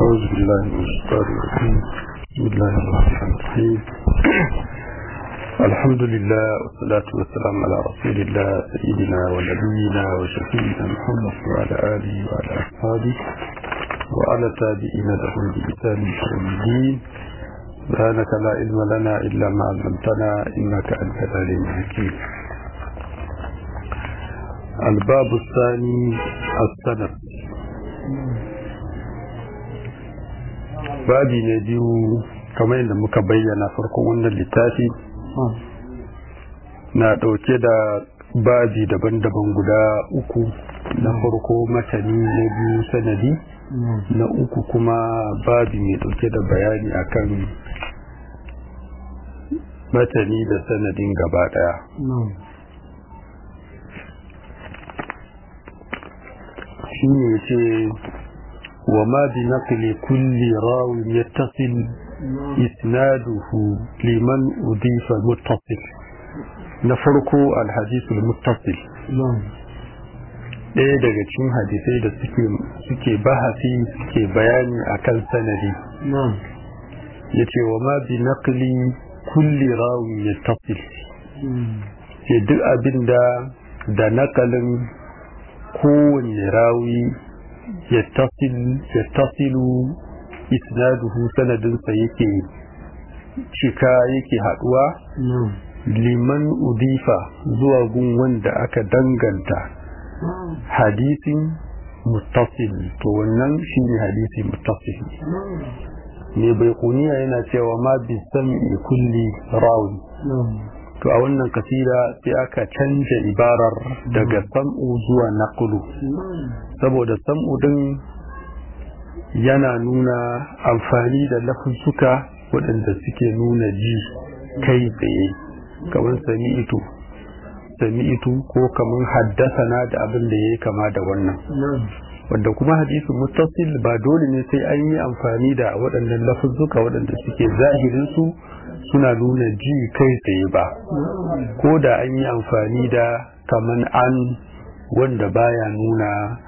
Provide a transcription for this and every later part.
أعوذ بالله من الشيطان الرجيم بسم الله الرحمن الرحيم الحمد لله والصلاة والسلام على رسول الله سيدنا ونبينا وشفينا محمد وعلى آله وعلى أصحابه وعلى تابعين لهم بإحسان يوم الدين سبحانك لا علم لنا إلا ما علمتنا إنك أنت العليم الحكيم الباب الثاني السند babi ne biyu kamar yadda muka bayyana farkon wannan littafi na ɗauke da babi daban-daban guda uku na farko matani na biyu sanadi na uku kuma babi mai ɗauke da bayani akan matani da sanadin gaba ɗaya shi ne ce وما بنقل كل راو يتصل إسناده لمن أضيف متصل نفرق الحديث المتصل ɗaya daga cikin hadisai da suke bahasi suke bayani a kan sanadi ya ce wa ma bi naqli kulli rawi ya tafil ce duk abin da da nakalin kowanne rawi yattasilu isnaduhu sanadinsa yake cika yake haduwa liman udifa zuwa gun wanda aka danganta hadisin muttasil to wannan shine hadisi muttasil ne bai kuniya yana cewa ma bi sami kulli rawi to a wannan kasira sai aka canja ibarar daga sam'u zuwa naqlu saboda sam'u din yana nuna amfani da lafuzzuka waɗanda suke nuna ji kai tsaye kamar sami'itu sami'itu ko kamar haddasana da abin da ya yi kama da wannan wanda kuma hadisi muttasil ba dole ne sai an yi amfani da waɗannan lafuzzuka waɗanda suke zahirinsu suna nuna ji kai tsaye ba ko da an yi amfani da kaman an wanda baya nuna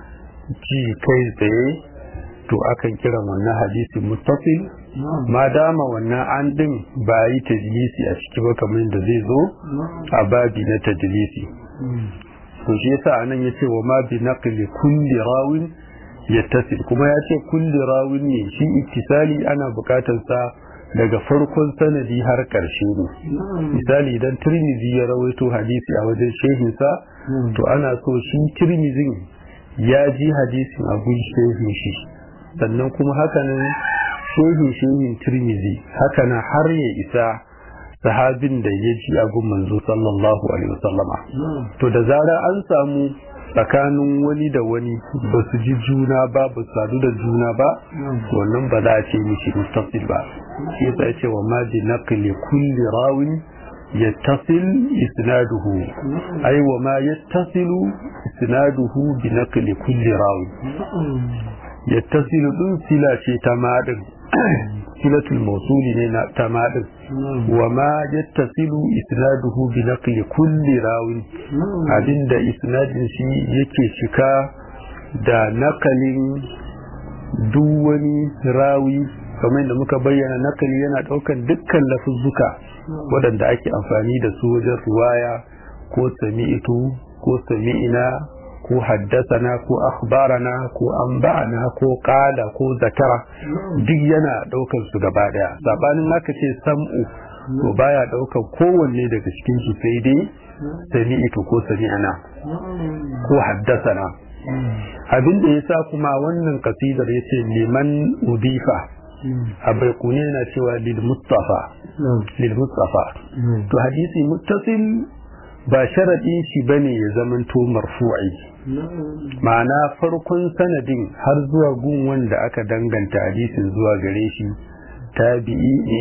ji kai tsaye to akan kira wannan hadisi muttasil ma dama wannan an din ba yi tajlisi a ciki ba kamar da zai zo a babi na tajlisi to shi yasa anan yace wa ma bi naqli kulli rawin yattasil kuma ya ce kulli rawin ne shi ittisali ana bukatar sa daga farkon sanadi har ƙarshe ne misali idan tirmizi ya rawaito hadisi a wajen shehinsa to ana so shi tirmizin ya ji hadisin abun shehin shi sannan kuma hakanan shehin shehin tirmizi hakanan har ya isa sahabin da ya ji abun manzo sallallahu alaihi wasallama to da zara an samu tsakanin wani da wani ba su ji juna ba ba su sadu da juna ba wannan ba za a ce mishi mustasil ba shi yasa ya ce wa ma bi naqli kulli rawin yattasil isnaduhu ay wa ma yattasilu isnaduhu bi naqli kulli rawin yattasilu din sila ce ta madin silatul mawsuli ne na ta madin wa ma yattasilu isnaduhu bi naqli kulli rawin abinda isnadin shi yake cika da nakalin duk wani rawi kamar da muka bayyana nakali yana daukan dukkan lafuzzuka waɗanda ake amfani da su wajen riwaya ko sami'itu ko sami'ina ko haddasana ko akhbarana ko anba'ana ko qala ko zakara duk yana daukan su gaba daya sabanin aka ce sam'u to baya daukan kowanne daga cikin su sai dai sami'tu ko sami'ana ko haddasana abin da yasa kuma wannan kasidar yace liman udifa a baikune yana cewa lil mustafa lil mustafa to hadisi muttasil ba sharaɗin shi bane ya zamanto marfu'i ma'ana farkon sanadin har zuwa gun wanda aka danganta hadisin zuwa gare shi tabi'i ne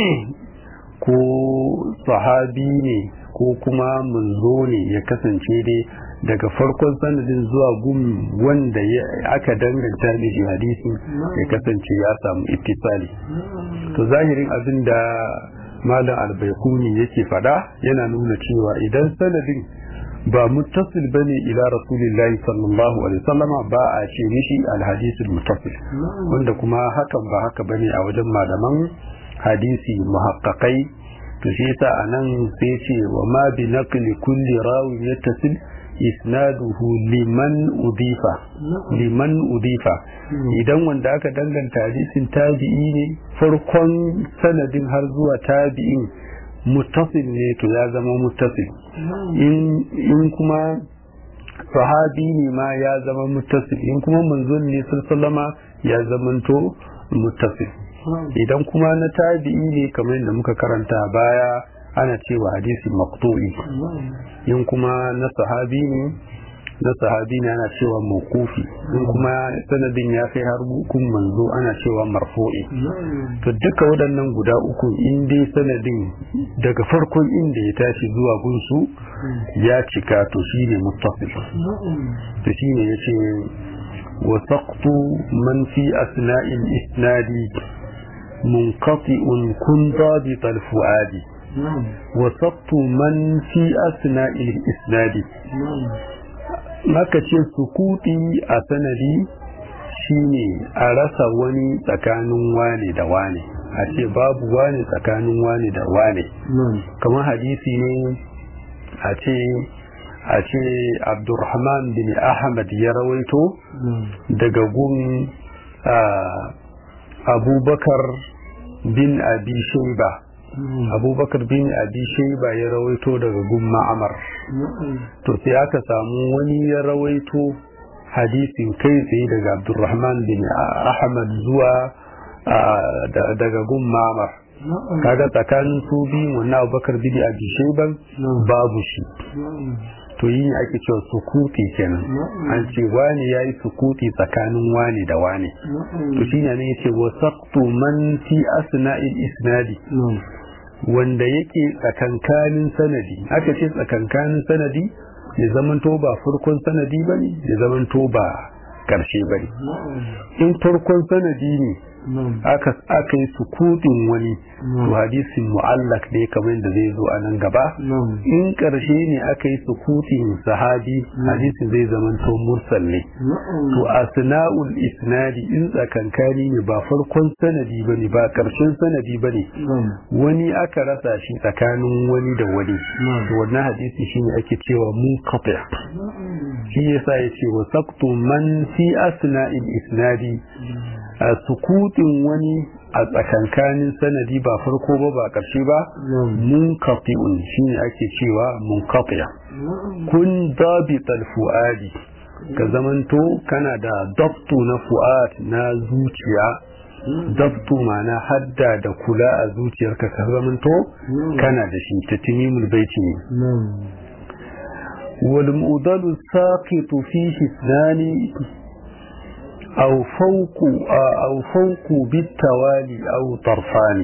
ko sahabi ne ko kuma munzo ne ya kasance dai daga farkon sanadin zuwa gun wanda aka danganta da shi hadisin ya kasance ya samu ittisali to zahirin abin da malam albaikuni yake fada yana nuna cewa idan sanadin ba muttasil bane ila rasulillahi sallallahu alaihi wasallam ba a ce mishi alhadith muttasil wanda kuma hakan ba haka bane a wajen malaman hadisi muhaqqaqai to shi yasa anan sai ce wa ma bi naqli kulli rawi yattasil isnaduhu liman udifa liman udifa idan wanda aka danganta hadisin tabi'i ne farkon sanadin har zuwa tabi'in muttasil ne to ya zama muttasil in kuma sahabi ne ma ya zama muttasil in kuma manzon ne sallama ya zamanto muttasil idan kuma na tabi'i ne kamar yadda muka karanta baya ana cewa hadisi maqtu'i in kuma na sahabi ne na sahabi ne ana cewa mawqufi in kuma sanadin ya kai har hukun manzo ana cewa marfu'i to duka waɗannan guda uku in dai sanadin daga farkon inda ya tashi zuwa gunsu ya cika to shine muttasil to shine yace wa saqtu man fi asna'il isnadi منقطع كن ضابط الفؤاد وسقط من في أثناء الإسناد maka ce sukuti a sanadi shine a rasa wani tsakanin wane da wane a ce babu wane tsakanin wane da wane kamar hadisi ne a ce a ce abdurrahman bin ahmad ya rawaito daga gun abubakar bin abi shaiba abubakar bin abi shaiba ya rawaito daga gun ma'amar to sai aka samu wani ya rawaito hadisin kai tsaye daga abdurrahman bin ahmad zuwa daga gun ma'amar kaga tsakanin su biyu wannan abubakar bin abi shaiban babu shi to yi ake cewa sukuti kenan an ce wani ya yi sukuti tsakanin wani da wani to shi ne ya ce wasaqtu man fi asna'il isnadi wanda yake tsakankanin sanadi aka ce tsakankanin sanadi ya zamanto ba farkon sanadi ba ne ya zamanto ba karshe ba ne in farkon sanadi ne aka aka yi sukutun wani to hadisin mu'allak ne kamar da zai zo a nan gaba in karshe ne aka yi sukutin sahabi hadisin zai zamanto mursal ne to asna'ul isnadi in tsakankani ne ba farkon sanadi bane ba karshen sanadi bane wani aka rasa shi tsakanin wani da wani to wannan hadisi shine ake cewa munqati shi yasa yace wa saqtu man fi asna'il isnadi a sukutin wani a tsakankanin sanadi ba farko ba ba ƙarshe ba mun kafi'un shi ne ake cewa mun kafiya kun dabital fu'adi ka zamanto kana da dabtu na fu'ad na zuciya dabtu mana hadda da kula a zuciyarka ka zamanto kana da shi ta timimul baiti ne والمؤذل الساقط فيه اثنان أو فوق أو فوق بالتوالي أو طرفان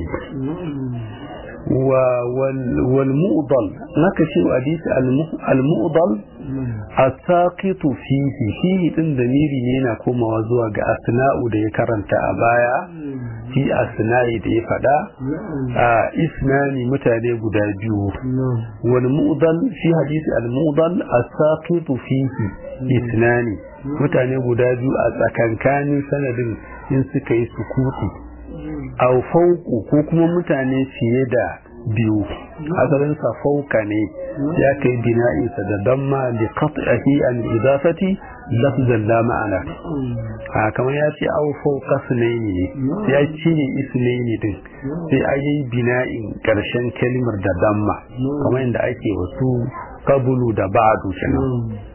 والمؤضل نكشف حديث المؤضل الساقط فيه فيه din damiri ne yana komawa zuwa ga asna'u da ya karanta a baya fi asna'i da ya fada a isnani mutane guda biyu wal mu'dal fi hadisi al mu'dal as-saqitu fihi isnani mutane guda biyu a tsakankanin sanadin in suka yi sukuti au fauku ko kuma mutane fiye da biyu asalin sa fauka ne ya kai bina'insa da damma li qat'ihi an idafati lafzan la ma'ana a kamar ya ce au fauka sunaini ne sai ya cire isnaini din sai a yi bina'in karshen kalmar da damma kamar yadda ake wasu kabulu da ba'du kenan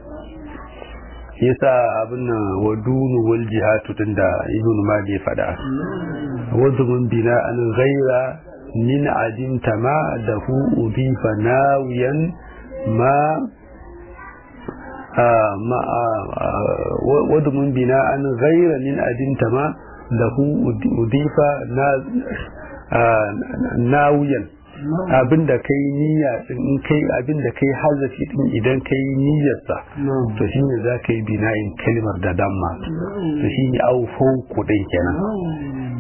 yasa abin nan wa dunu wal jihatu din da ibn mali ya fada wazumun bina an ghaira min adimta ma da hu udifa nawiyan ma ma wazumun bina an ghaira min adimta ma da hu udifa nawiyan abin da kai niyya in kai abin da kai hazafi din idan kai niyyarsa to shine za ka yi bina'in kalmar da damma to shine au fauku din kenan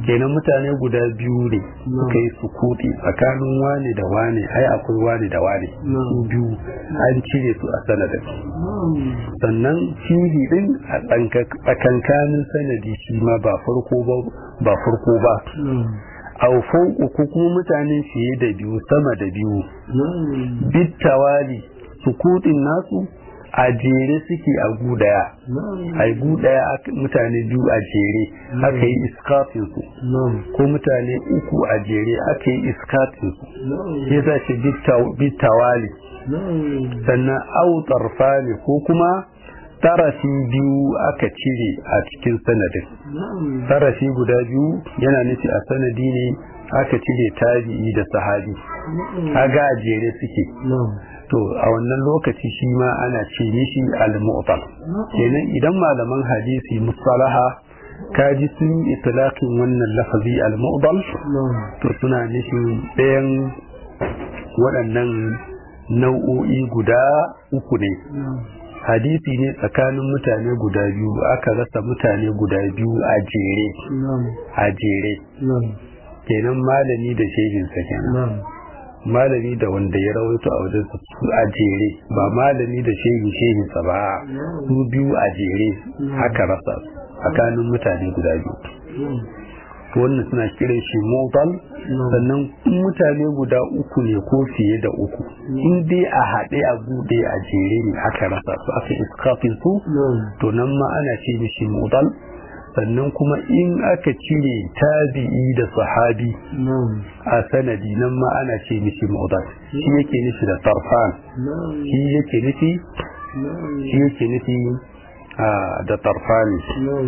kenan mutane guda biyu ne suka yi sukuti tsakanin wane da wane ai akwai wane da wane su biyu an cire su a sanadin sannan fihi din a tsakankanin sanadi shi ma ba farko ba ba farko ba au fauku ko kuma mutane fiye da biyu sama da biyu bittawali sukutin nasu a jere suke a gu daya a gu daya mutane biyu a jere aka yi iskafin su ko mutane uku a jere aka yi iskafin su ya sa ce bittawali sannan au tarfani ko kuma tarafi biyu aka cire a cikin sanadin tarafi guda biyu yana nufi a sanadi ne aka cire tabi'i da sahabi kaga a jere suke to a wannan lokaci shi ma ana ce mishi al-mu'tal kenan idan malaman hadisi musalaha kaji sun yi itlaqin wannan lafazi al-mu'dal to suna nufin ɗayan waɗannan nau'o'i guda uku ne hadisi ne tsakanin mutane guda biyu aka rasa mutane guda biyu a jere a jere kenan malami da shehinsa kenan malami da wanda ya rawaito a wajen su a jere ba malami da shehi shehinsa ba su biyu a jere aka rasa tsakanin mutane guda biyu wannan suna kiran shi motal sannan mutane guda uku ne ko fiye da uku in dai a haɗe a buɗe a jere ne aka rasa su aka iskafin su to nan ma ana ce mishi motal sannan kuma in aka cire tabi'i da sahabi a sanadi nan ma ana ce mishi motal shi yake nufi da tarfan shi yake nufi shi yake nufi da tarfani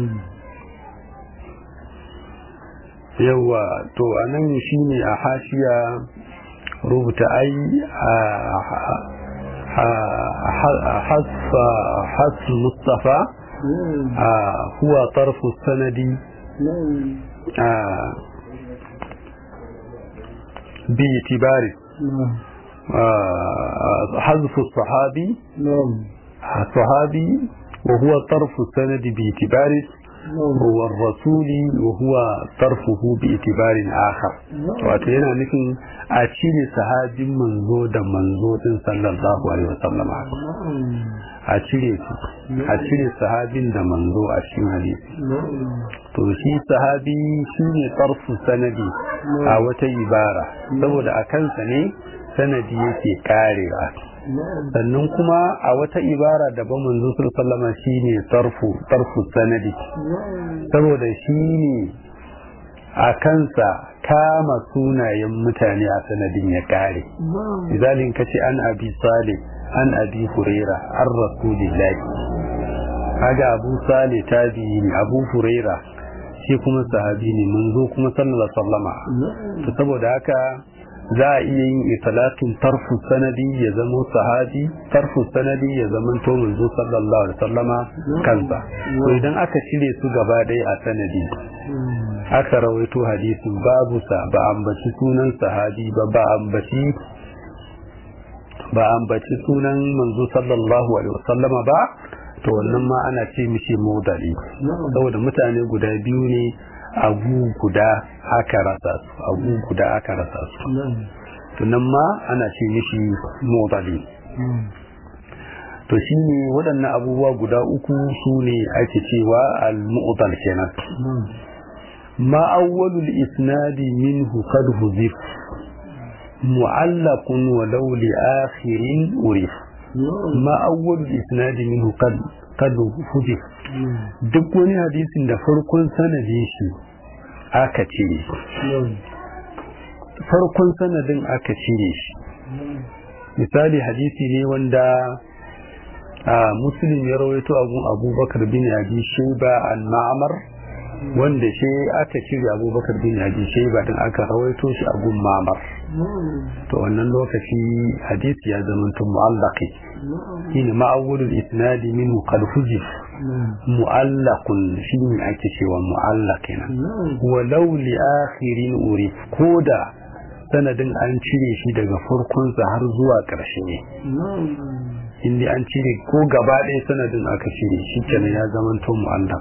yawa to a nan shi ne a hashiya rubuta ai hasu mustafa huwa tarfu sanadi باعتبار حذف الصحابي الصحابي وهو طرف السند باعتبار هو الرسول وهو طرفه باعتبار آخر wato yana nufin a cire sahabin manzo da manzo din sallallahu alaihi wasallam a cire su a cire sahabin da manzo a cikin hadisi to shi sahabi shine tarfu sanadi a wata ibara saboda a kansa ne sanadi yake karewa sannan kuma a wata ibara daban manzo sallama shine tarfu tarfu sanadi saboda shine a kansa kama sunayen mutane a sanadin ya kare misalin kace an abi salih an abi huraira an rasulillahi kaga abu salih tabi'i ne abu huraira shi kuma sahabi ne manzo kuma sallallahu alaihi wasallama to saboda haka za a iya yin itlaqin tarfu sanadi ya zama sahabi tarfu sanadi ya zama to manzo sallallahu alaihi wasallama kansa to idan aka cire su gaba ɗaya a sanadi aka rawaito hadisin babu sa ba ambaci sunan sahabi ba ba ambaci ba ambaci sunan manzo sallallahu alaihi wasallama ba to wannan ma ana ce mishi modali saboda mutane guda biyu ne abu guda aka rasa su abu guda aka rasa su tunan ma ana ce mishi modali to shi ne waɗannan abubuwa guda uku su ne ake cewa al-mu'tal kenan ma awwalul isnadi minhu qad huzif mu'allaqun walau li akhirin urif ma awwalul isnadi minhu qad qad huzif duk wani hadisin da farkon sanadin shi aka cire farkon sanadin aka cire shi misali hadisi ne wanda a muslim ya rawaito abun abubakar bin abi shaiba an ma'amar wanda shi aka cire abubakar bin abi shaiba din aka rawaito shi a gun ma'amar to wannan lokaci hadisi ya zama tun mu'allaqi shine ma'awulul isnadi min qad hujif mu'allaqun shine ake cewa mu'allaqina walau li akhirin urif koda sanadin an cire shi daga farkonsa har zuwa ƙarshe ne inda an cire ko gaba ɗaya sanadin aka cire shi kenan ya zama to mu'allaq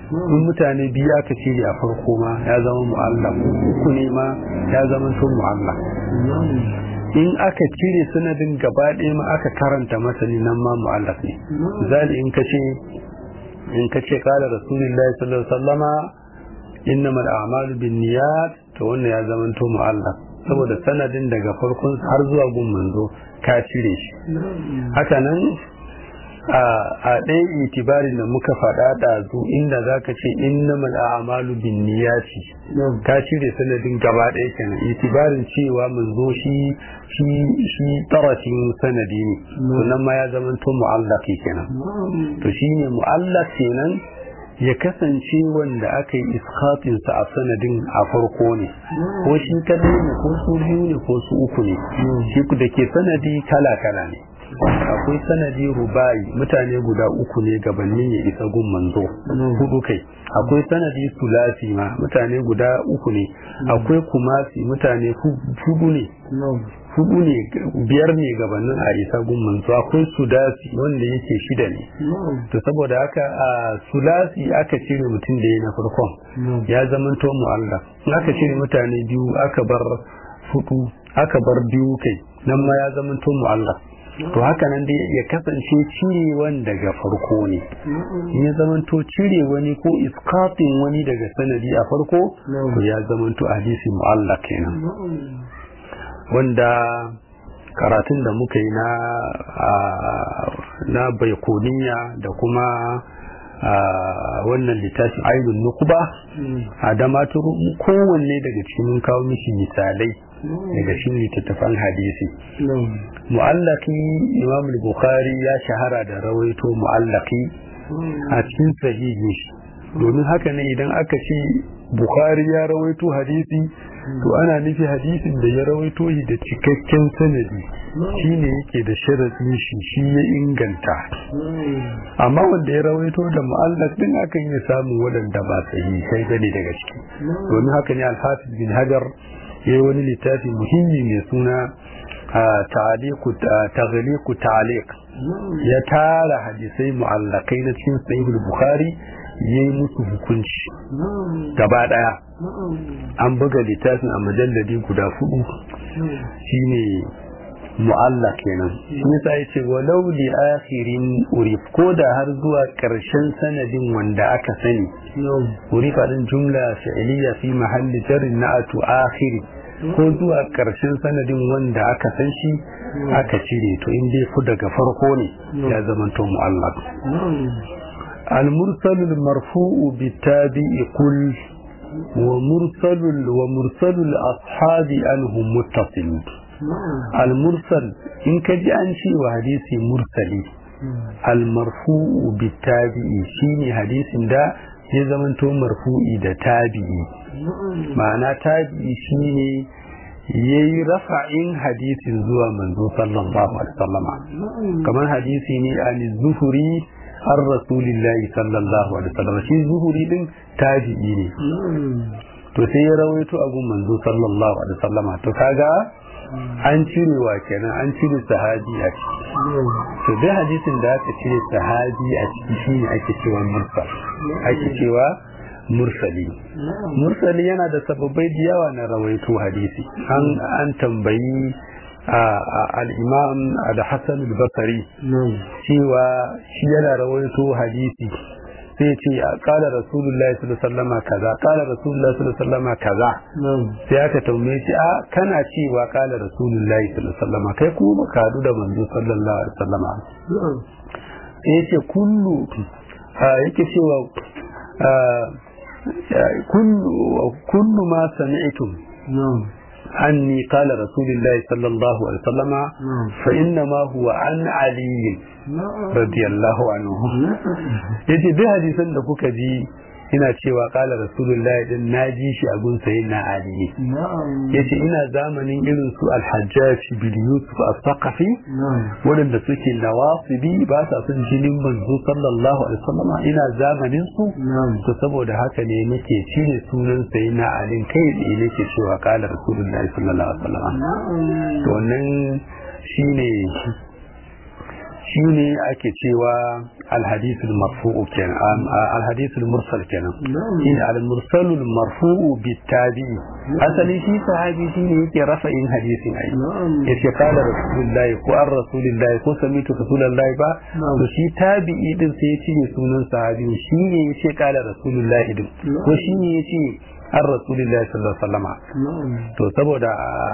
in mutane biyu aka cire a farko ma ya zama mu'allaq uku ne ma ya zama to mu'allaq in aka cire sanadin gaba ɗaya ma aka karanta masani nan ma mu'allaq ne zali in ka ce in ka ce kala rasulullahi sallallahu alaihi wasallama innamal a'malu binniyat to wannan ya zama to mu'allaq saboda sanadin daga farkon har zuwa gun manzo ka cire shi haka nan a ɗaya itibarin da muka faɗa ɗazu inda za ka ce innamal a'malu bin niyati ka cire sanadin gaba ɗaya kenan itibarin cewa manzo shi shi shi tarafin sanadi ne sannan ma ya zama to mu'allaqi kenan to shine mu'allaq kenan ya kasance wanda aka yi iskatinsa a sanadin a farko ne ko shi kadai ne ko su biyu ne ko su uku ne shi da ke sanadi kala kala ne akwai sanadi rubai mutane guda uku ne gabanin ya isa gun manzo hudu kai akwai sanadi sulasi ma mutane guda uku ne akwai kumasi mutane hudu ne hudu ne biyar ne gabanin a isa gun manzo akwai sudasi wanda yake shida ne to saboda haka a sulasi aka cire mutum da ya na farkon ya zama to mu'alla aka cire mutane biyu aka bar hudu aka bar biyu kai nan ma ya zama to mu'alla to haka nan dai ya kasance cirewan daga farko ne in ya zamanto cire wani ko iskafin wani daga sanadi a farko to ya zamanto hadisi mu'allaq kenan wanda karatun da muka yi na na baikoniya da kuma wannan littafin aibin nukuba a damaturu kowanne daga cikin kawo mishi misalai daga shi littattafan hadisi mu'allaki imam bukhari ya shahara da rawaito mu'allaki a cikin sahihi domin haka ne idan aka ce bukhari ya rawaito hadisi to ana nufi hadisin da ya rawaito shi da cikakken sanadi shi ne yake da sharadin shi shi ya inganta amma wanda ya rawaito da mu'allak din akan iya samun waɗanda ba sahihai bane daga ciki domin haka ne alhafiz bin hajar ya yi wani littafi muhimmi mai suna taghliqu ta'liq ya tara hadisai mu'allakai na cikin sahihul bukhari ya yi musu hukunci gaba daya an buga littafin a majalladi guda hudu shine mu'alla kenan shi yasa yace walau li akhirin urif ko da har zuwa karshen sanadin wanda aka sani urif din jumla fi'liya fi mahalli jarrin na'atu akhiri ko zuwa karshen sanadin wanda aka san shi aka cire to in dai ku daga farko ne ya zamanto mu'allaq المرسل المرفوع بالتابع كل ومرسل ومرسل الأصحاب عنه متصل المرسل إن كجي أنشي وحديث مرسلي المرفوع بالتابع شيني حديث دا ya zamanto marfu'i da tabi'i ma'ana tabi'i shine yayi rafa'in hadisin zuwa manzo sallallahu alaihi wasallama kamar hadisi ne an zuhuri an rasulillahi sallallahu alaihi wasallam shi zuhuri din tabi'i ne to sai ya rawaito abun manzo sallallahu alaihi wasallama to kaga an cire wa kenan an cire sahabi a ciki to dai hadisin da aka cire sahabi a ciki shine ake cewa mursal ake cewa mursali mursali yana da sababai da yawa na rawaito hadisi an an tambayi al-imam al-hasan al-basri cewa shi yana rawaito hadisi sai ce kala rasulullahi sallallahu alaihi wasallam kaza kala rasulullahi sallallahu alaihi wasallam kaza sai aka tambaye shi a kana cewa kala rasulullahi sallallahu alaihi wasallam kai kuma ka hadu da manzo sallallahu alaihi wasallam sai yace kullu yake cewa kullu kullu ma sami'tum عني قال رسول الله صلى الله عليه وسلم فإنما هو عن علي رضي الله عنه yace duk hadisan da kuka ji ina cewa kala rasulullahi din na ji shi a gun sayin na ali ne yace ina zamanin irin su alhajjaj bil yusuf as-saqafi wadanda suke nawasibi ba sa son jinin manzo sallallahu alaihi wasallam ina zamanin su to saboda haka ne nake cire sunan sayin na ali kai tsaye nake cewa kala rasulullahi sallallahu alaihi wasallam to wannan shine shi ne ake cewa alhadisul marfu'u kenan alhadisul mursal kenan shi ne almursalul marfu'u bitabi'i asali shi sahabi shi ne yake rafa'in hadisin ai yace kala rasulullahi ko an rasulullahi ko samitu rasulullahi ba to shi tabi'i din sai ya ne sunan sahabi shi ne yace kala rasulullahi din ko shi ne yace an rasulullahi sallallahu alaihi wasallama to saboda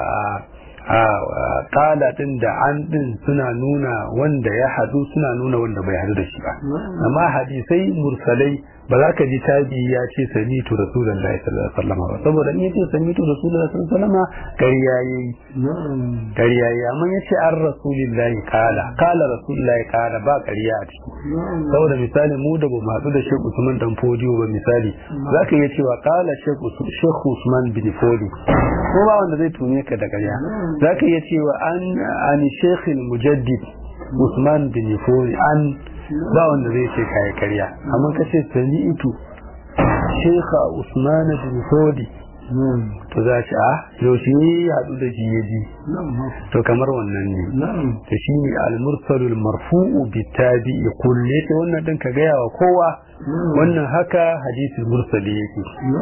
a kala din da an din suna nuna wanda ya hadu suna nuna wanda bai hadu da shi ba amma hadisai mursalai ba za ka ji tabi ya ce samitu rasulullahi sallallahu alaihi wasallam ba saboda in yace samitu rasulullahi sallallahu alaihi wasallam ƙarya yayi ƙarya yayi amma yace an rasulullahi kala kala rasulullahi kala ba ƙarya a ciki saboda misali mu da bamu haɗu da Sheikh Usman dan Fodiyo ba misali zaka iya cewa kala Sheikh Usman bin Fodi ko ba wanda zai tume ka da ƙarya zaka iya cewa an an Sheikh Mujaddid Usman bin Fodi an ba wanda zai ce kayi karya amma ka ce sani ito shekha usman bin fodi to za ci a yaushe ne ya haɗu da shi ya ji to kamar wannan ne to shi ne almursalul marfu'u bi tabi'i kulle ta wannan din ka gaya wa kowa wannan haka hadisi mursali yake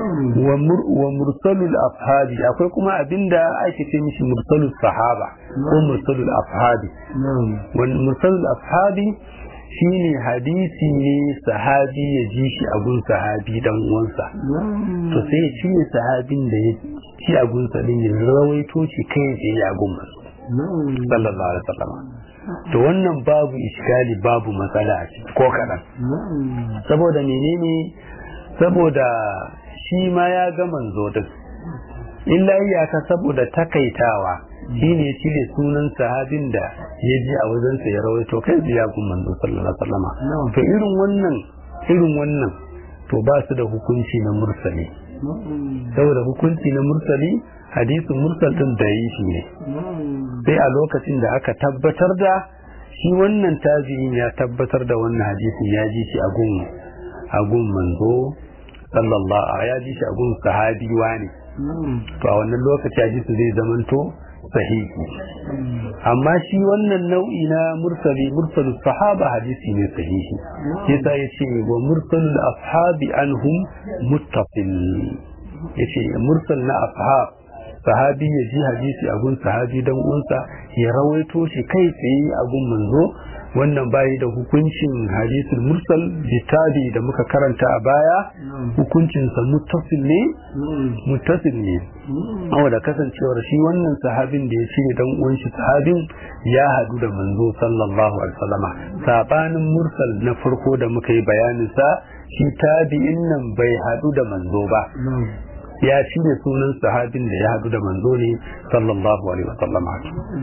wa mursalul afhabi akwai kuma abinda ake ce mishi mursalul sahaba ko mursalul afhabi mursalul afhabi shine hadisi ne sahabi ya ji shi a gun sahabi dan uwansa to sai ya ci sahabin da ya ci a gun din ya rawaito shi kai ya ya gun sallallahu alaihi wasallam to wannan babu iskali babu matsala a ciki ko kadan saboda menene saboda shi ma ya ga manzo din illa iyaka saboda takaitawa shi ne cire sunan sahabin da ya ji a wajensa ya rawaito kai ya kun manzo sallallahu alaihi wasallam to irin wannan irin wannan to ba su da hukunci na mursali saboda hukunci na mursali hadisin mursal din da yi shi ne sai a lokacin da aka tabbatar da shi wannan tabi'in ya tabbatar da wannan hadisin ya ji shi a gun a gun manzo sallallahu ya ji shi a gun sahabi wani to a wannan lokaci hadisi zai zamanto sahihi amma shi wannan nau'i na mursali mursalus sahaba hadisi ne sahihi yasa yace wa mursalul ashabi anhum muttasil yace mursal na ashab sahabi ya ji hadisi a gun sahabi dan uwansa ya rawaito shi kai tsaye a gun manzo wannan bayi da hukuncin hadisul mursal bitabi da muka karanta a baya hukuncinsa muttasil ne muttasil ne da kasancewar shi wannan sahabin da ya ce dan uwan shi sahabin ya hadu da manzo sallallahu alaihi wasallama sabanin mursal na farko da muka yi bayanin sa shi tabi'in nan bai hadu da manzo ba ya cire sunan sahabin da ya hadu da manzo ne sallallahu alaihi wasallama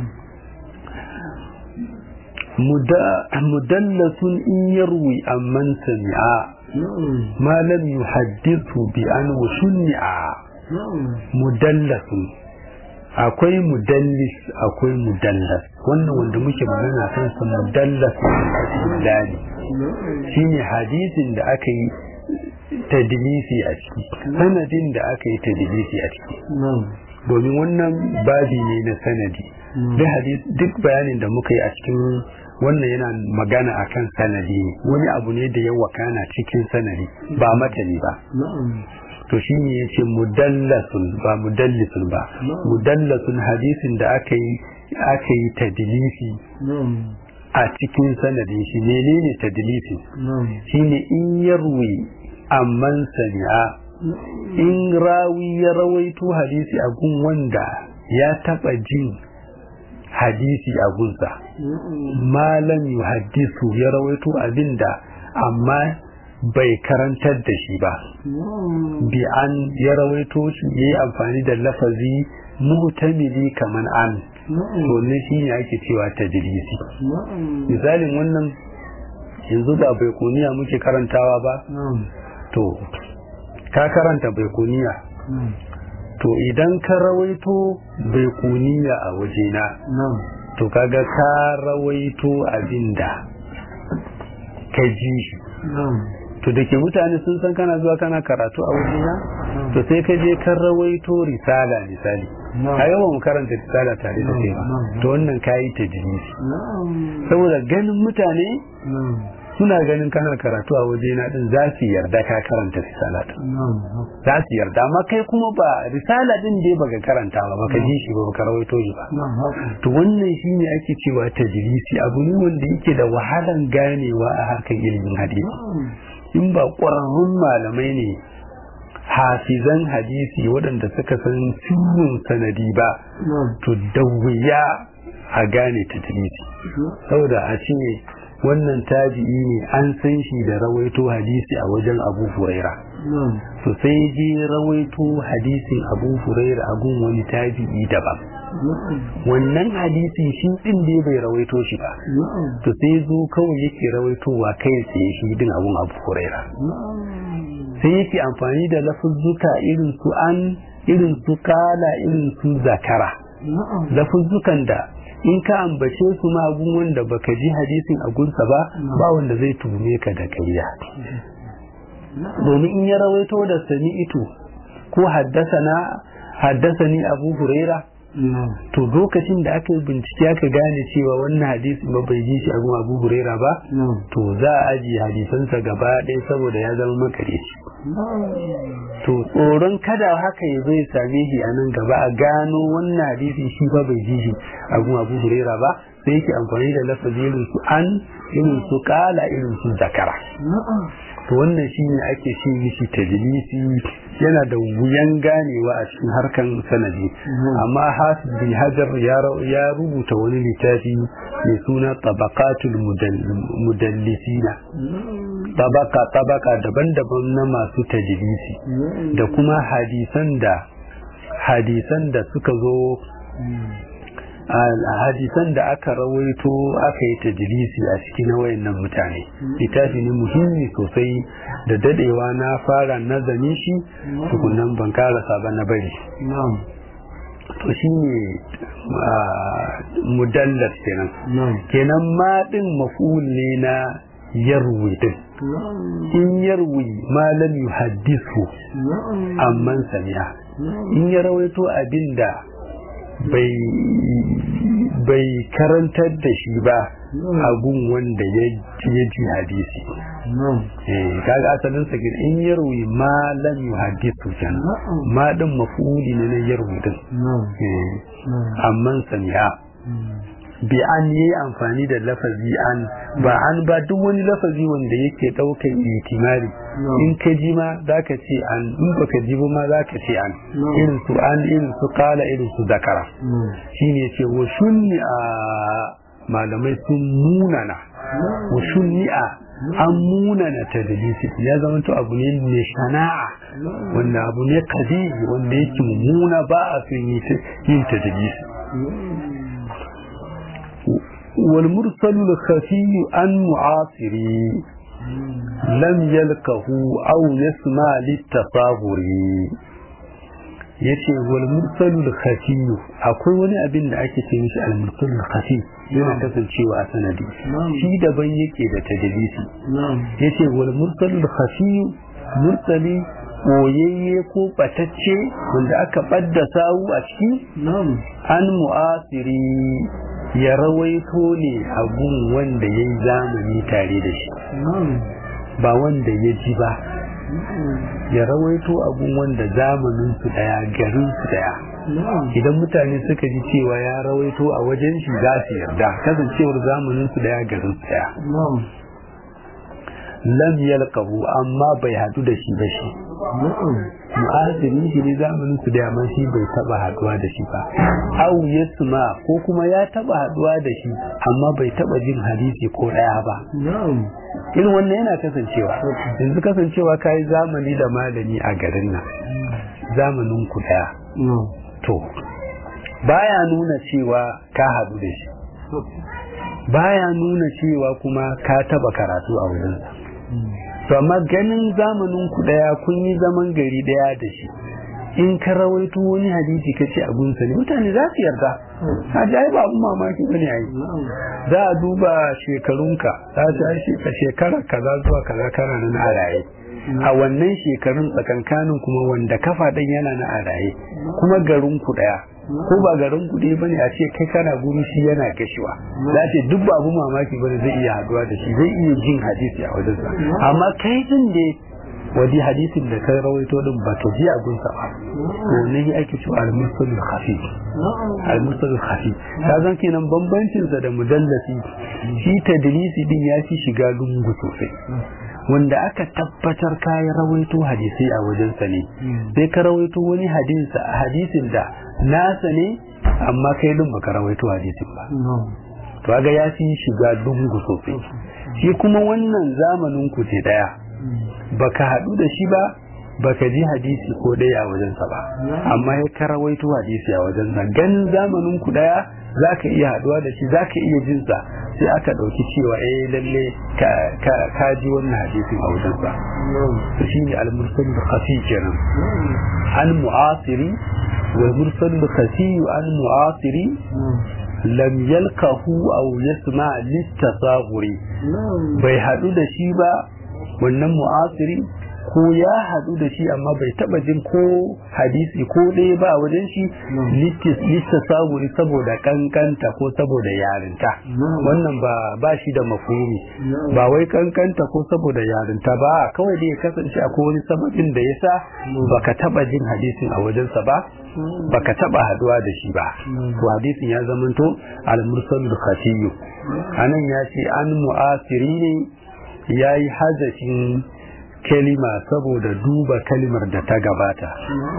مدلس إن يروي عمن سمع ما لم يحدثه بأن وشنع مدلس akwai mudallis akwai mudallas wannan wanda muke magana kan sa mudallas dali shine hadisin da aka yi tadlisi a ciki sanadin da aka yi tadlisi a ciki domin wannan babi ne na sanadi duk bayanin da muka yi a cikin wannan yana magana akan sanadi ne wani abu ne da ya wakana cikin sanadi ba matani ba to shi ne ya ce mudallasun ba mudallisun ba mudallasun hadisin da aka yi aka yi tadlisi a cikin sanadin shi menene tadlisi shine in yarwi amman sami'a in rawi ya rawaito hadisi a gun wanda ya taba jin hadisi a gunsa malam yuhaddisu ya rawaito abinda amma bai karantar da shi ba bi an ya rawaito shi ya yi amfani da lafazi muhtamili kaman an to ne shi ne ake cewa tadrisi misalin wannan yanzu ba bai kuniya muke karantawa ba to ka karanta bai kuniya to idan ka rawaito bai kuniya a wajena to kaga ka rawaito abinda ka ji shi to da ke mutane sun san kana zuwa kana karatu a wajena to sai ka je kan rawaito risala misali a yawan mu karanta risala tare da kai ba to wannan kayi ta jinisi saboda ganin mutane suna ganin kana karatu a wajena din za su yarda ka karanta risala din za su yarda amma kai kuma ba risala din dai baka karanta ba baka ji shi ba baka rawaito shi ba to wannan shine ake cewa tajlisi abu ne wanda yake da wahalan ganewa a harkar ilimin hadisi in ba ƙwararrun malamai ne hafizan hadisi waɗanda suka san sirrin sanadi ba to da wuya a gane tajlisi saboda a ce wannan tabi'i ne an san shi da rawaito hadisi a wajen abu huraira to sai je rawaito hadisin abu huraira a gun wani tabi'i daban wannan hadisi shi din da bai rawaito shi ba to sai zo kawai yake rawaitowa kai tsaye shi din abun abu huraira sai yake amfani da lafuzzuka irin su an irin su kala irin su zakara lafuzzukan da in ka ambace su ma abun wanda baka ji hadisin a gunsa ba ba wanda zai tume ka da kariya domin in ya rawaito da sani ito ko haddasa ni abu huraira to lokacin da aka yi bincike aka gane cewa wannan hadisi ba bai ji shi abin abu huraira ba to za a ajiye hadisansa gaba ɗaya saboda ya zama makareci to tsoron kada haka ya zai same shi a nan gaba a gano wannan hadisi shi ba bai ji shi abin abu huraira ba sai yake amfani da lafazi irin su an irin su kala irin su zakara to wannan shi ne ake shi mishi tajlisi yana da wuyan ganewa a cikin harkan sanadi amma hafiz bin hajar ya rubuta wani littafi mai suna tabaqatul mudallisina tabaka tabaka daban-daban na masu tajlisi da kuma hadisan da hadisan da suka zo hadisan da aka rawaito aka yi tajlisi a cikin wayannan mutane littafi ne muhimmi sosai da dadewa na fara nazarin shi tukunan ban karasa ba na bari to shi ne mudallas kenan kenan ma din maf'ul ne na yarwi din in yarwi ma lam yuhaddithu amman sami'a in ya rawaito abinda bai karantar da shi ba agun wanda ya ji hadisi kaga asalin sa in yarwi ma lam yuhaddithu kenan ma din mafuli ne na yarwi din amman sami'a bi an yi amfani da lafazi an ba an ba duk wani lafazi wanda yake daukan itimari in ka ji ma zaka ce an in baka ji ba ma zaka ce an irin su an irin su kala irin su zakara shine ce wa shunni a malamai sun munana wa shunni a an munana tadlisi ya zama to abu ne mai shana'a wanda abu ne kadi wanda yake mummuna ba a son yin tadlisi والمرسل الخفي عن معاصري لم يلقه أو يسمع للتصاغر yace wal mursalul khafi akwai wani abin da ake ce mishi al mursalul khafi yana kasancewa a sanadi shi daban yake da tadlisi yace wal mursalul khafi mursali koyayye ko batacce wanda aka badda sawu a ciki an mu'asiri ya rawaito ne abun wanda ya yi zamani tare da shi ba wanda ya ji ba ya rawaito abun wanda zamanin su daya garin su daya idan mutane suka ji cewa ya rawaito a wajen shi za su yarda kasancewar zamanin su daya garin su daya lam yalqahu amma bai hadu da shi ba shi mu'azini shi ne zamanin su da yamma shi bai taba haduwa da shi ba au yasma ko kuma ya taba haduwa da shi amma bai taba jin hadisi ko daya ba irin wannan yana kasancewa yanzu kasancewa kai zamani da malami a garin nan zamanin ku daya to baya nuna cewa ka hadu da shi baya nuna cewa kuma ka taba karatu a wurinsa to amma ganin zamanin ku daya kun yi zaman gari daya da shi in ka rawaito wani hadisi ka ce abunsa ne mutane za su yarda a ji ai ba abun mamaki bane ai za a duba shekarunka za a ji shekara kaza zuwa kaza kana nan a raye a wannan shekarun tsakankanin kuma wanda kafa ɗin yana na a raye kuma garin ku ɗaya ko ba garin ku ɗaya bane a ce kai kana guri shi yana gashiwa za ce duk ba abu mamaki bane zai iya haduwa da shi zai iya jin hadisi a wajensa amma kai din da wadi hadisin da kai rawaito din ba ta ji abun sa ba to ne ake cewa al-mursal khafi al-mursal khafi ka zan kenan bambancin sa da mudallasi shi tadlisi din ya fi shiga lungu sosai wanda aka tabbatar kayan rawaito hadisai a wajensa ne sai ka rawaito wani hadisin da nasa ne amma kai din baka rawaito hadisin ba to ga ya fi shiga lungu sosai shi kuma wannan zamanin ku ce daya baka haɗu da shi ba baka ji hadisi ko ɗaya a wajensa ba amma ya ka rawaito hadisi a wajensa ganin zamanin ku daya zaka iya haɗuwa da shi zaka iya jinsa sai aka ɗauki cewa eh lalle ka ji wannan hadisin a wajensa to shi ne al-mursal da khafi kenan an mu'asiri wa mursal da khafi an mu'asiri lam yalkahu aw yasma litasahuri bai hadu da shi ba wannan mu'asiri ko ya hadu da shi amma bai taba jin ko hadisi ko ɗaya ba a wajen shi littasawuri saboda kankanta ko saboda yarinta wannan ba ba shi da mafhumi ba wai kankanta ko saboda yarinta ba kawai da ya kasance akwai wani sababin da ya sa baka taba jin hadisin a wajensa ba baka taba haduwa da shi ba to hadisin ya zamanto al-mursal khafiyyu anan ya ce an mu'asiri ne yayi hazafin kalima saboda duba kalimar da ta gabata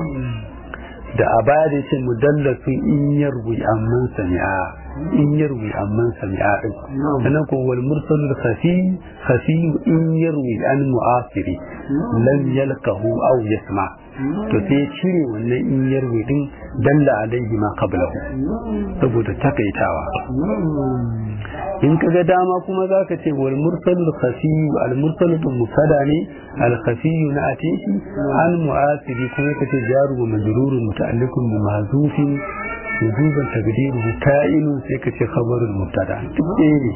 da a baya da ce mudallasun in yarwi amman sami'a in yarwi amman sami'a din sannan ko wal mursalul khafi khafi in yarwi an mu'asiri lam yalqahu aw yasma to sai cire wannan in yarwi din dalla alaihi ma qablahu saboda takaitawa in ka ga dama kuma za ka ce wal mursalul khafiyu al mursalul mubtada ne al khafiyu na atishi an mu'asiri kuma ka ce jaru wa majrurun muta'alliqun bi mahzufin wujuban taqdiruhu ka'inun sai ka ce khabarul mubtada duk ɗaya ne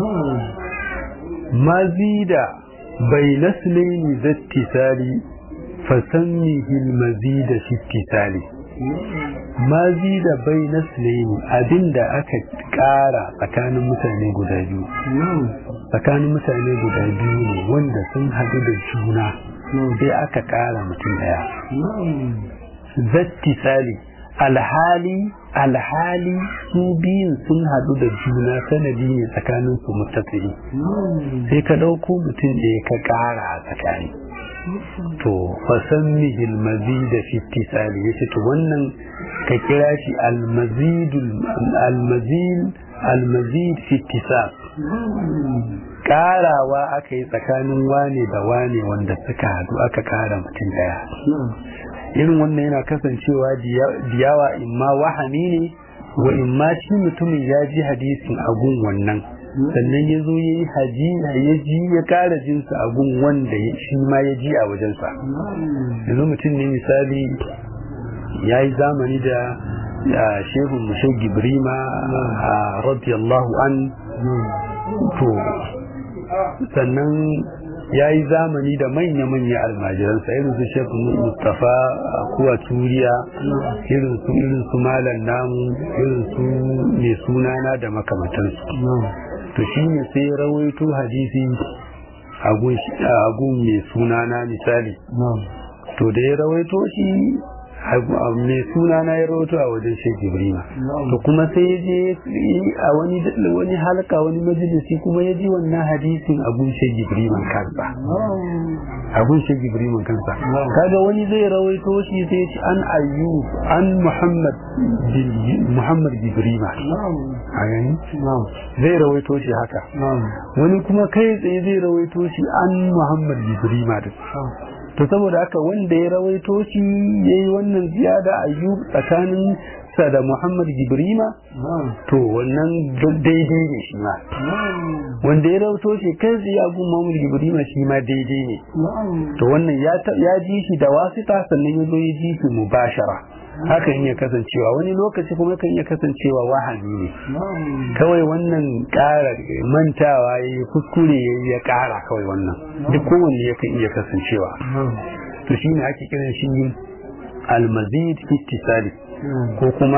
mazida bayna sulayni zattisali fasammihi al mazida fi ittisali mazi da bai na sulaimi abinda aka kara tsakanin mutane guda biyu tsakanin mutane guda biyu ne wanda sun haɗu da juna sai aka kara mutum daya zatti sali alhali alhali su biyun sun haɗu da juna sanadi ne tsakanin su mutasiri sai ka ɗauko mutum ɗaya ka ƙara a tsakani to fasammihi almazid fi ittisali yace to wannan ka kira shi almazid almazid almazid fi ittisal karawa aka yi tsakanin wane da wane wanda suka hadu aka kara mutum daya irin wannan yana kasancewa diyawa imma wahami ne wa imma shi mutumin ya ji hadisin agun wannan sannan ya zo ya yi haji ya ji ya kara jinsa a gun wanda shi ma ya ji a wajensa yanzu mutum ne misali ya yi zamani da shehun mushe gibrima a radiyallahu an to sannan ya yi zamani da manya-manya almajiransa irin su shekun mustapha a kuwa turiya irin su irin su malam namu irin su mai sunana da makamantansu to shi ne sai rawaito hadisi a gun mai sunana misali to da ya rawaito shi mai sunana ya rawaito a wajen shek ibrima to kuma sai ya je a wani wani halka wani majalisi kuma ya ji wannan hadisin a gun shek ibrima kansa a gun shek ibrima kansa kaga wani zai rawaito shi sai ya ci an ayyub an muhammad muhammad ibrima a gani zai rawaito shi haka wani kuma kai tsaye zai rawaito shi an muhammad ibrima din to saboda haka wanda ya rawaito shi ya yi wannan ziyada ayyub tsakanin sa da muhammad gibrima to wannan daidai ne shi ma wanda ya rawaito shi kai tsaye a gun muhammad gibrima shi ma daidai ne to wannan ya ji shi da wasita sannan ya zo ya ji shi mubashara hakan iya kasancewa wani lokaci kuma kan iya kasancewa wahani ne kawai wannan ƙara mantawa ya yi kuskure ya ya ƙara kawai wannan duk kowanne yakan iya kasancewa to shine ake kiran shi almazid ittisali ko kuma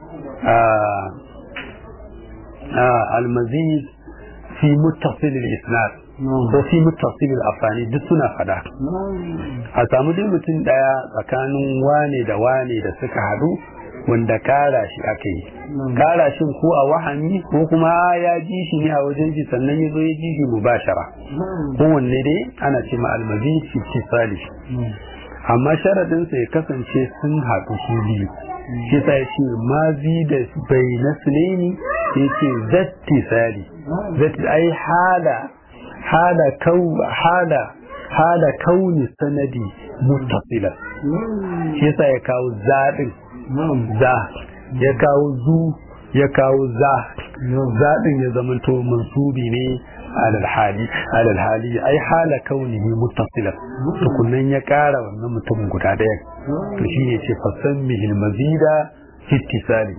almazid fi muttasil al-isnad ko fi muttasil al-afani duk suna fada a samu dai mutum daya tsakanin wane da wane da suka hadu wanda kara shi aka yi kara shi ko a wahami ko kuma ya ji shi ne a wajen shi sannan ya zo ya ji shi mubashara kowanne dai ana ce ma almazid fi ittisali amma sharadinsa ya kasance sun haɗu su biyu shi sa ya ce mazi da bai na sunaini ya ce zatti sali zatti ai hala hala kau hala hala kauni sanadi muttasila shi sa ya kawo zaɗin za ya kawo zu ya kawo za zaɗin ya zamanto mansubi ne alal hali alal hali ai hala kaunihi muttasilan tukunnan ya kara wannan mutumin guda daya to shi ne ce fasan mihil mazida ittisali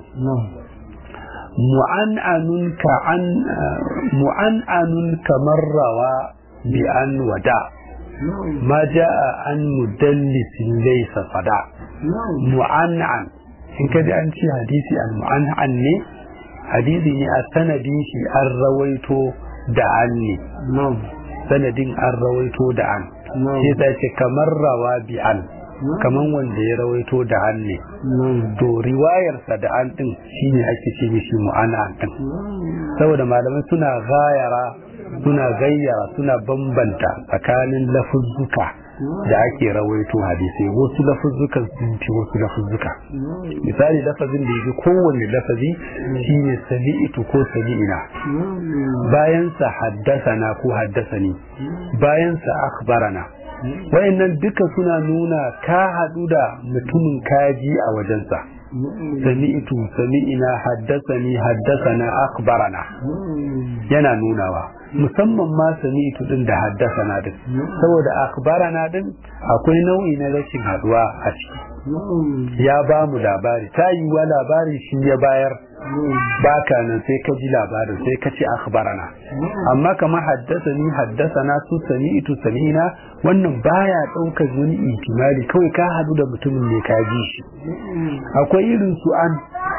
mu'an'anun ka an mu'an'anun kamar rawa bi an wada ma ja'a an mudallisin laysa fada mu'an'an in kaji an ce hadisi an mu'an'an ne hadisi ne a sanadin shi an rawaito da an ne sanadin an rawaito da an sai ta ce kamar rawa bi an kamar wanda ya rawaito da an ne to riwayarsa da an din shine ake ce mishi mu'ana din saboda malamai suna gayara suna gayyara suna bambanta tsakanin lafuzzuka da ake rawaito hadisai wasu lafuzzukan sun fi wasu lafuzzuka misali lafazin da yake kowanne lafazi shine sami'tu ko sami'ina bayan sa haddasana ko haddasani bayan sa akhbarana wayannan duka suna nuna ka hadu da mutumin kaji a wajensa sami'tu sami'ina haddasani haddasana akhbarana yana nunawa musamman ma sami'tu din da haddasana din saboda akhbarana din akwai nau'i na rashin haduwa a ciki ya ba mu labari ta yi wa labarin shi ya bayar baka nan sai ka ji labarin sai ka ce akhbarana amma kamar haddasani haddasana su sami'tu sami'ina wannan baya daukar wani ihtimali kawai ka hadu da mutumin ne ka ji shi akwai irin su an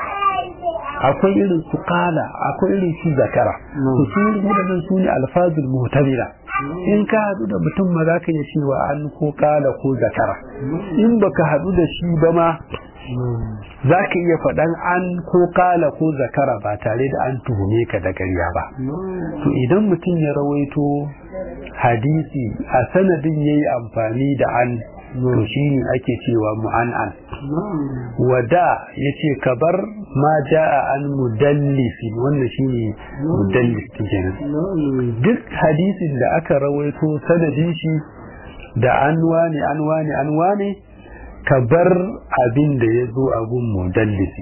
akwai irin su kala akwai irin su zakara to su ne wadannan su ne alfazul muhtamila in ka hadu da mutum ma za ka iya cewa an ko kala ko zakara in baka hadu da shi ba ma za ka iya faɗan an ko kala ko zakara ba tare da an tuhume ka da ƙarya ba to idan mutum ya rawaito hadisi a sanadin ya yi amfani da an to shi ne ake cewa mu'an'an wada ya ce ka bar ma ja'a an mudallisi wannan shi ne mudallis kenan duk hadisin da aka rawaito sanadin shi da an wane an wane an wane ka bar abin da ya zo a gun mudallisi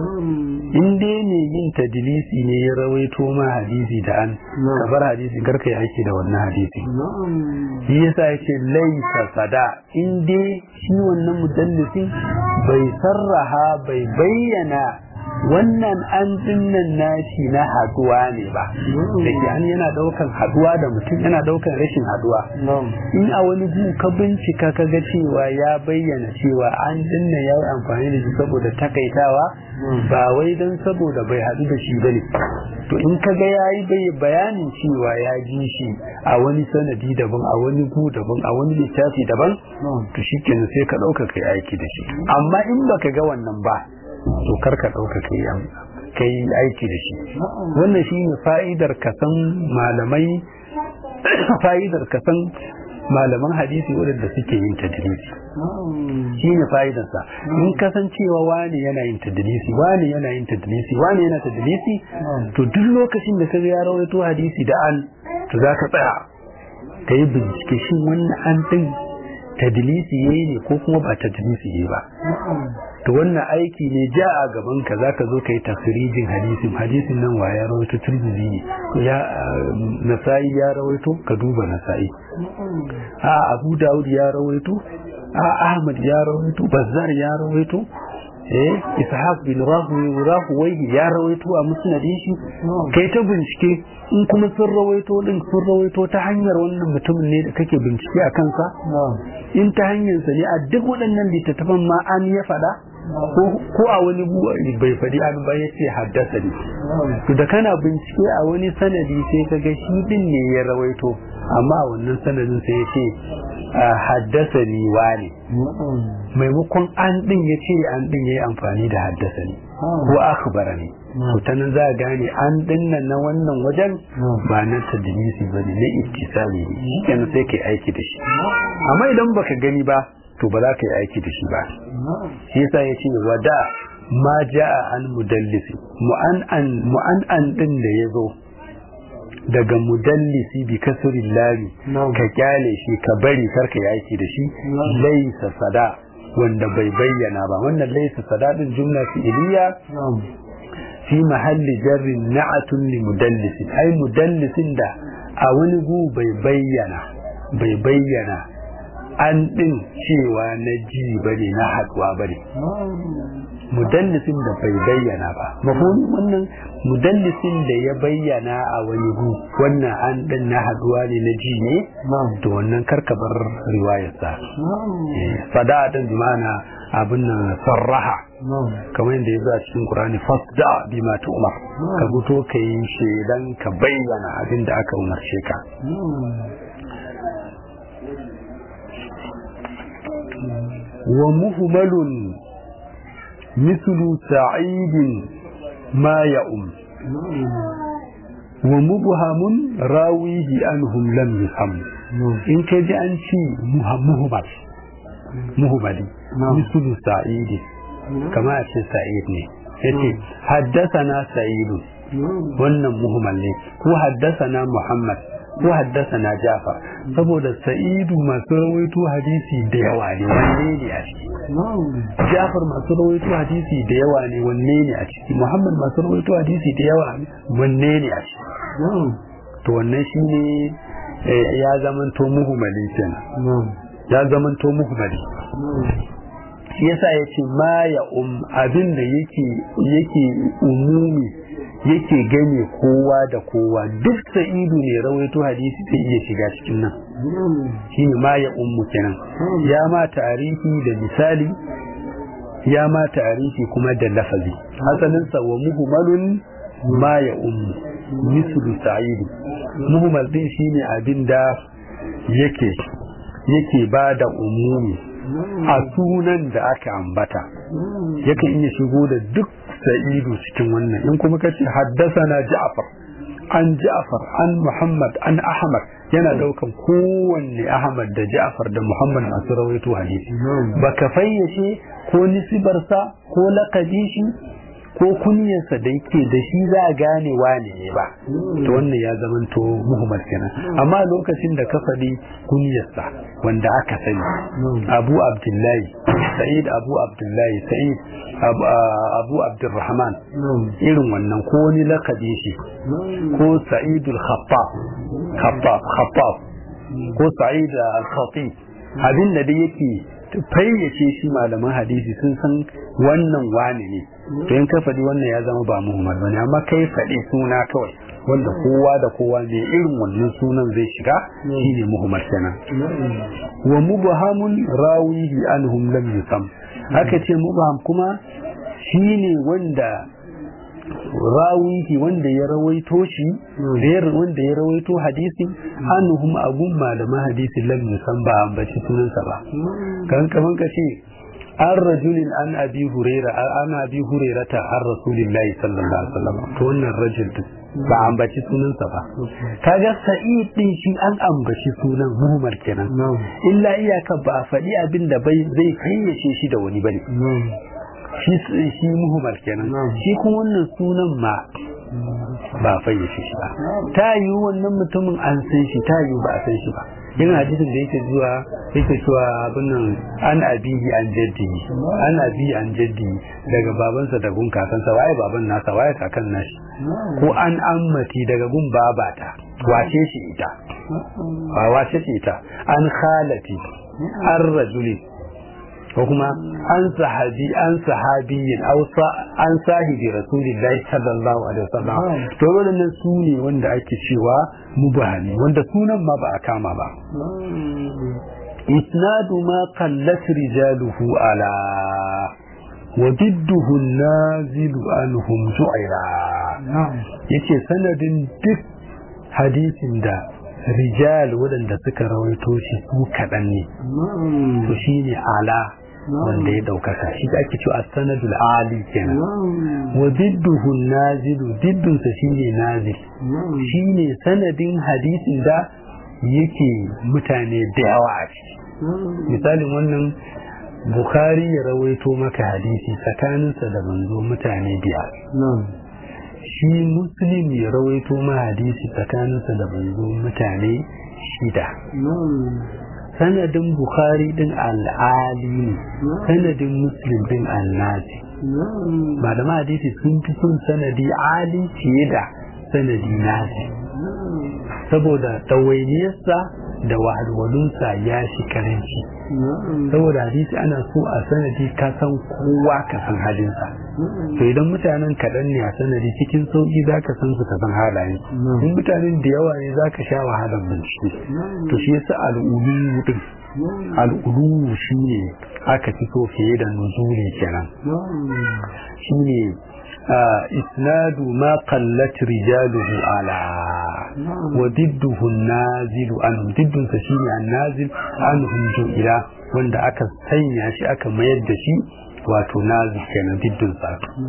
in dai ne yin tadilisi ne ya rawaito ma hadisi da an ka bar hadisi karka yi aiki da wannan hadisi shi yasa yake laisa sada in dai shi wannan mudallisi bai sarraha bai bayyana wannan an dinnan nashi na haduwa ne ba da ke an yana daukan haduwa da mutum yana daukan rashin haduwa in a wani gu ka bincika ka ga cewa ya bayyana cewa an dinna ya yi amfani da shi saboda takaitawa ba wai don saboda bai hadu da shi bane to in ka ga ya yi bai bayanin cewa ya ji shi a wani sanadi daban a wani gu daban a wani littafi daban to shi kenan sai ka dauka kai aiki da shi amma in baka ga wannan ba to karka ɗauka ka yi aiki da shi wannan shi ne fa'idar kasan malamai fa'idar kasan malaman hadisi waɗanda suke yin tadrisi shi ne fa'idarsa in kasancewa wani yana yin tadrisi wani yana yin tadrisi wani yana tadrisi to duk lokacin da ka ya rawaito hadisi da an to za ka tsaya ka yi bincike shin wannan an ɗin tadlisi yayi ne ko kuma ba tadlisi yayi ba to wannan aiki ne ja a gaban ka zaka zo kai tafsirijin hadisin hadisin nan wa ya rawaito turmizi ne ya nasai ya rawaito ka duba nasai a abu daud ya rawaito a ahmad ya rawaito bazzar ya rawaito eh ishaq bin rahuwai ya rawaito a musnadin shi kai ta bincike in kuma sun rawaito din sun rawaito ta hanyar wannan mutumin ne da kake bincike a kansa in ta hanyarsa ne a duk waɗannan littattafan ma an ya faɗa ko a wani bai faɗi an ba ya ce haddasa ne to da kana bincike a wani sanadi sai ka ga shi din ne ya rawaito amma a wannan sanadin sai ya ce haddasa ni wane maimakon an din ya ce an din ya yi amfani da haddasa ni ko akhbara ne to ta nan za a gane an dinnan na wannan wajen ba na tadlisi ba ne na ittisali ne shi kenan sai kai aiki da shi amma idan baka gani ba to ba za ka yi aiki da shi ba shi yasa ya ce wada ma ja'a an mudallisi mu'an'an mu'an'an din da ya zo daga mudallisi bi kasirin lami ka kyale shi ka bari karka yi aiki da shi laisa sada wanda bai bayyana ba wannan laisa sada din jumla fi'iliya fi mahalli jarrin na'atun li mudallisin ai mudallisin da a wani gu bai bayyana bai bayyana an din cewa na ji bane na haduwa bane mudallisin da bai bayyana ba mafhum wannan mudallisin da ya bayyana a wani gu wannan an din na haduwa ne na ji ne to wannan karkabar riwayarsa fada din ma'ana abin nan sarraha kamar yadda ya zo a cikin Qur'ani fasda bima umar ka fito ka yi shedan ka bayyana abin da aka umarce ka wa muhmalun mislu sa'idin ma ya'um wa mubhamun rawihi anhum lam yusam in ka ji an ci muhammad muhammadi mislu sa'idin kama a ce sa'id ne yace haddasana sa'idu wannan muhammad ne ko haddasana muhammad ko haddasana jafar saboda sa'idu masu rawaito hadisi da yawa ne wanne ne a ciki jafar masu rawaito hadisi da yawa ne wanne ne a ciki muhammad masu rawaito hadisi da yawa ne wanne ne a ciki to wannan shine ya zamanto muhammadi kenan ya zamanto muhammadi shi yasa ya ce ma ya um abin da yake yake umumi yake gane kowa da kowa duk sa'idu ne rawaito hadisi zai iya shiga cikin nan shine ma ya ummu kenan ya ma tarihi da misali ya ma tarihi kuma da lafazi asalin sa wa muhmalun ma ya ummu mislu sa'idu muhmal din shine abin da yake yake ba da umumi a sunan da aka ambata yakan iya shigo da duk sa'idu cikin wannan in kuma ka ce haddasana ja'far an ja'far an muhammad an ahmad yana daukan kowanne ahmad da ja'far da muhammad masu rawaito hadisi baka fayyace ko nisibarsa ko lakabi shi ko kunyarsa da yake da shi za a gane wane ne ba to wannan ya zamanto muhammad kenan amma lokacin da ka faɗi kunyarsa wanda aka sani abu abdullahi sa'id abu abdullahi sa'id abu abdurrahman irin wannan ko wani lakabi shi ko sa'idul khaffaf khaffaf khaffaf ko sa'id al-khatib abin da dai yake fayyace shi malaman hadisi sun san wannan wani ne to in ka faɗi wannan ya zama ba muhammad bane amma kai faɗi suna kawai wanda kowa da kowa ne irin wannan sunan zai shiga shine muhammad kenan wa mubhamun rawihi anhum lam yusam haka ce mubham kuma shine wanda rawihi wanda ya rawaito shi wanda ya rawaito hadisin anhum agun malaman hadisi lam yusam ba ambaci sunansa ba kan kaman ka ce an rajulin an abi huraira an abi hurairata an rasulillahi sallallahu alaihi wasallam to wannan rajul din ba ambaci sunansa ba kaga sa'id din shi an ambaci sunan muhammad kenan illa iyaka ba a faɗi abin da bai zai fayyace shi da wani bane shi shi muhammad kenan shi kuma wannan sunan ma ba fayyace shi ba ta yi wannan mutumin an san shi ta yi ba a san shi ba yin hadisin da yake zuwa yake cewa abin nan an abihi an jaddi an abi an jaddi daga babansa da gun kakansa waye baban nasa waye kakan nashi ko an ammati daga gun babata wace shi ita ba wace shi ita an khalati an rajuli ko kuma an sahabi an sahabiyin aw an sahibi rasulillahi sallallahu alaihi wasallam to wannan su ne wanda ake cewa mubahani wanda sunan ma ba a kama ba isnadu ma qallat rijaluhu ala wa didduhu nazilu anhum ju'ira yace sanadin duk hadisin da rijal waɗanda suka rawaito shi su kaɗan ne to shi ne ala wanda ya ɗaukaka shi da ake cewa sanadul ali kenan wa didduhu nazilu diddunsa shi ne nazil shi ne sanadin hadisin da yake mutane da yawa a ciki misalin wannan bukhari ya rawaito maka hadisi tsakaninsa da manzo mutane biyar shi muslim ya rawaito ma hadisi tsakaninsa da manzo mutane shida sanadin bukhari din al'ali ne sanadin muslim din annabi malama hadisi sun fi son sanadi ali fiye da sanadi nasi saboda ɗawainiyarsa da wahalwalunsa ya shi karanci saboda hadisi ana so a sanadi ka san kowa ka san halinsa to idan mutanen kaɗan ne a sanadi cikin sauƙi za ka san su ka san halayen in mutanen da yawa ne za ka sha wahalar bincike to shi yasa al'ulu din al'ulu shi ne aka fi so fiye da nuzuli kenan shi ne إسناد ما قلت رجاله على وضده النازل عنهم ضد فشيني النازل عنهم جئلا wanda aka sanya shi aka mayar da shi wato nazi kenan diddin sa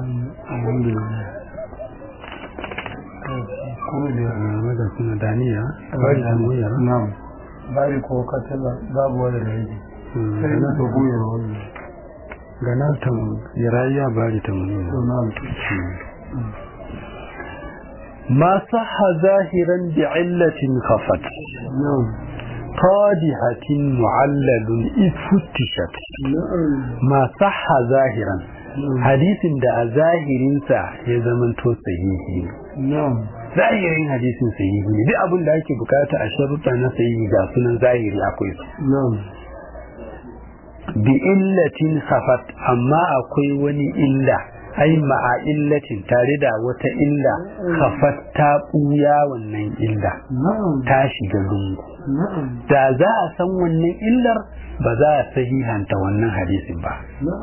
maza suna daniya bari da muyar na'am bari ko katala babu wanda da yake sai na to buyar wannan ganatan yarayya bari ta muni ما صح ظاهرا بعلة خفت قادحة معلل إذ فتشت ما صح ظاهرا حديث دا ظاهر سا يزمن تو صحيحي zahirin hadisin sahihi ne duk abin da ake bukata a sharuɗa na sahihi ga sunan zahiri akwai su bi illatin khafat amma akwai wani illa ai ma'a illatin tare da wata illa khafat ta ɓuya wannan illa ta shiga lungu da za a san wannan illar ba za a sahihanta wannan hadisin ba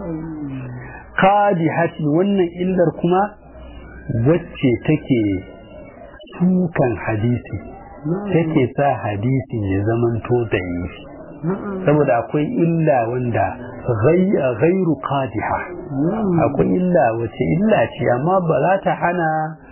kadi hatin wannan illar kuma wacce take sukan hadisi take sa hadisin ya zamanto da yi saboda akwai illa wanda gairu qadiha akwai illa wace illa ce amma ba za ta hana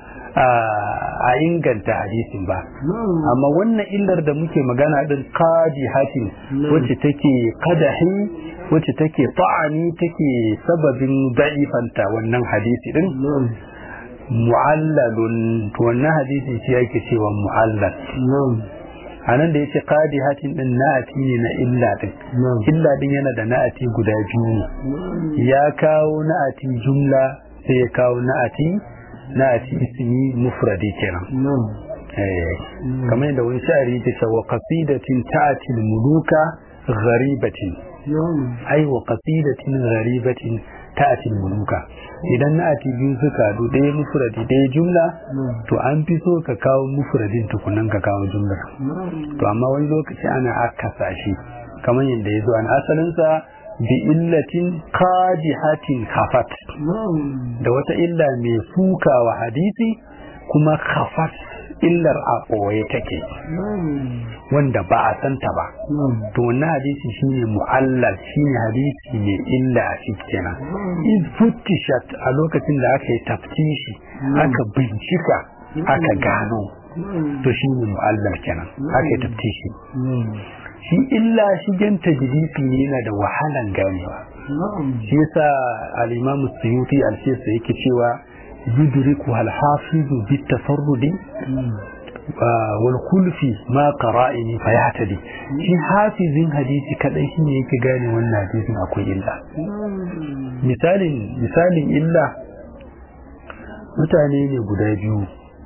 a inganta hadisin ba amma wannan illar da muke magana din qadihatin wacce take qadahi wacce take ta'ani take sababin da'ifanta wannan hadisi din mu'allalun wannan hadisi shi yake cewa mu'allal a nan da ya ce hatin din na'ati ne na illa din illa din yana da na'ati guda biyu ya kawo na'ati jumla sai ya kawo na'ati na'ati ismi mufradi kenan kamar yadda wani sha'ari ya ce wa qasidatin ta'ati muluka gharibatin ai wa qasidatin gharibatin ta'ati muluka idan na'ati biyu suka haɗu ɗaya mufradi ɗaya jumla to an fi so ka kawo mufradin tukunan ka kawo jumlar to amma wani lokaci ana akasa shi kamar yadda ya zo an asalinsa bi illatin qadihatin khafat da wata illa mai suka wa hadisi kuma khafat illar a ɓoye take wanda ba a santa ba to wannan hadisi shine mu'allal shine hadisi mai illa a ciki kenan iz futtishat a lokacin da aka yi taftishi aka bincika aka gano to shine mu'allal kenan aka yi taftishi shi illa shigen tajlisi ne yana da wahalan ganewa shi yasa al-imam suyuti al-shisa yake cewa yudriku al-hafizu bit-tafarrudi wal kulfi ma qara'ini fa yahtadi shi hafizin hadisi kadai shine yake gane wannan hadisin akwai illa misalin misalin illa mutane ne guda biyu